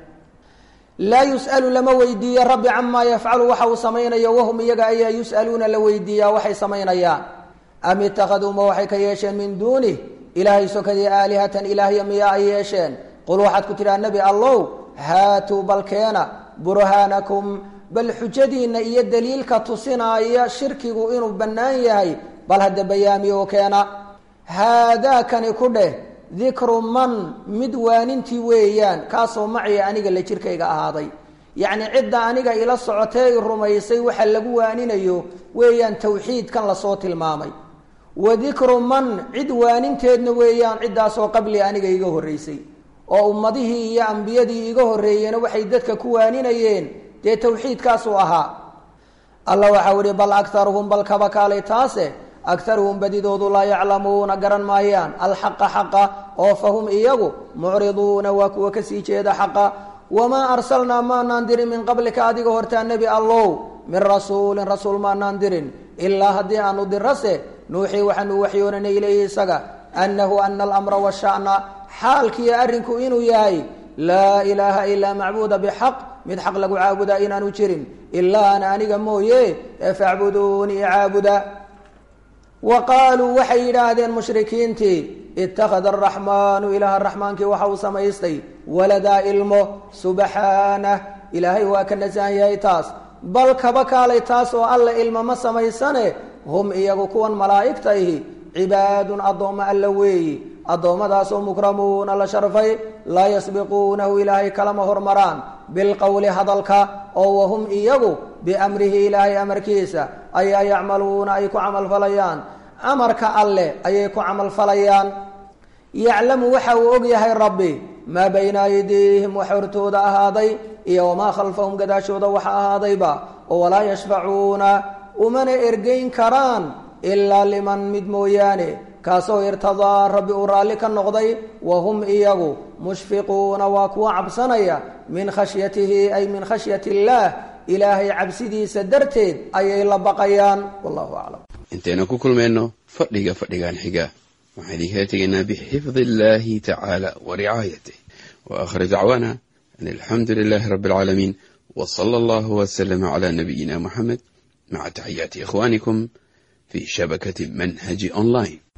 laa yus'alu lama weydiiyo rabbi camaa yafcalu waxa uu samaynayo wahum iyaga ayaa yus'aluuna la weydiiyaa waxay samaynayaan am itakaduu ma waxay ka yeesheen min duunih ilaahay sokadii aalihatan ilaahya miyaa ay yeesheen qul waxaad ku tidhaha nebi allow haatuu balkeena burhaanakum bal xujadiinna iyo daliilka tusinaaya shirkigu inuu bannaan yahay bal hadda bayaamiyo keena haadaakani ku dheh dikru man mid waanintii weeyaan kaasoo maciya aniga la jirkayga ahaaday yacni cidda aniga ila socotee i rumaysay waxa lagu waaninayo weeyaan tawxiidkan lasoo tilmaamay wa dikru man cid waaninteedna weeyaan ciddaasoo qabli aniga iga horraysay oo ummadihii iyo ambiyadii iga horreeyena waxay dadka ku waaninayeen dee tawxiidkaasuu ahaa alla waxau ihi bal akaruhum bal kaba kaalay taase akaruhum badidoodu laa yaclamuuna garan maayaan alxaqa xaqa oo fahum iyagu mucriduuna waa kuwa kasii jeeda xaqa wamaa arsalnaa maanaan dirin min qablika adiga hortaa nebi allow min rasuulin rasuul maanaan dirin ilaa haddii aanu dirase nuuxii waxaanu waxyoonanay ilayhi isaga annahu ana alamra washa'na xaalkiiyo arrinku inuu yahay laa ilaaha ilaa macbuuda bixaq mid xaq lagu caabudaa inaanu jirin ilaa ana aniga mooye ee facbuduunii caabuda wa qaaluu waxay yidhaahdeen mushrikiintii ittakhada araxmaanu ilaaha raxmaankii waxa uu samaystay waladaa ilmo subxaanah ilaahay waa ka nasahan yahay taas bal kaba kaalay taas oo alla ilmo ma samaysane hum iyagu kuwan malaa'igta ihi cibaadun addoommo alla weeyi addoommadaasoo mukramuuna la sharfay laa yasbiquunahu ilaahay kalama hormaraan bilqowli hadalka oo wahum iyagu biamrihi ilaahay amarkiisa ayaa yacmaluuna ay ku camalfalayaan amarka alleh ayay ku camalfalayaan yaclamu waxa uu og yahay rabbi maa bayna aydiihim wax hortooda ahaaday iyo wamaa khalfahum gadaashooda waxa ahaadayba oo walaa yashfacuuna umana ergeyn karaan ilaa liman mid mooyaane kaasoo irtadaa rabbi uu raalli ka noqday wa hum iyagu mushfiquuna waa kuwa cabsanaya min khashyatihi ay min khashyati illaah ilaahay cabsidiisa darteed ayay la baqayaan wallahu aclam intaynu ku kulmayno fadhiga fadhigan xiga waxaan idinkala tegaynaa bixifdi illahi tacaala wa ricaayatih wa aakhir dacwaana an alxamdu lilahi rabbi alcaalamiin w sala allahu waslama cala nabiyina muxamed maca taxiyaati ikhwanikum fi shabakati manhaji online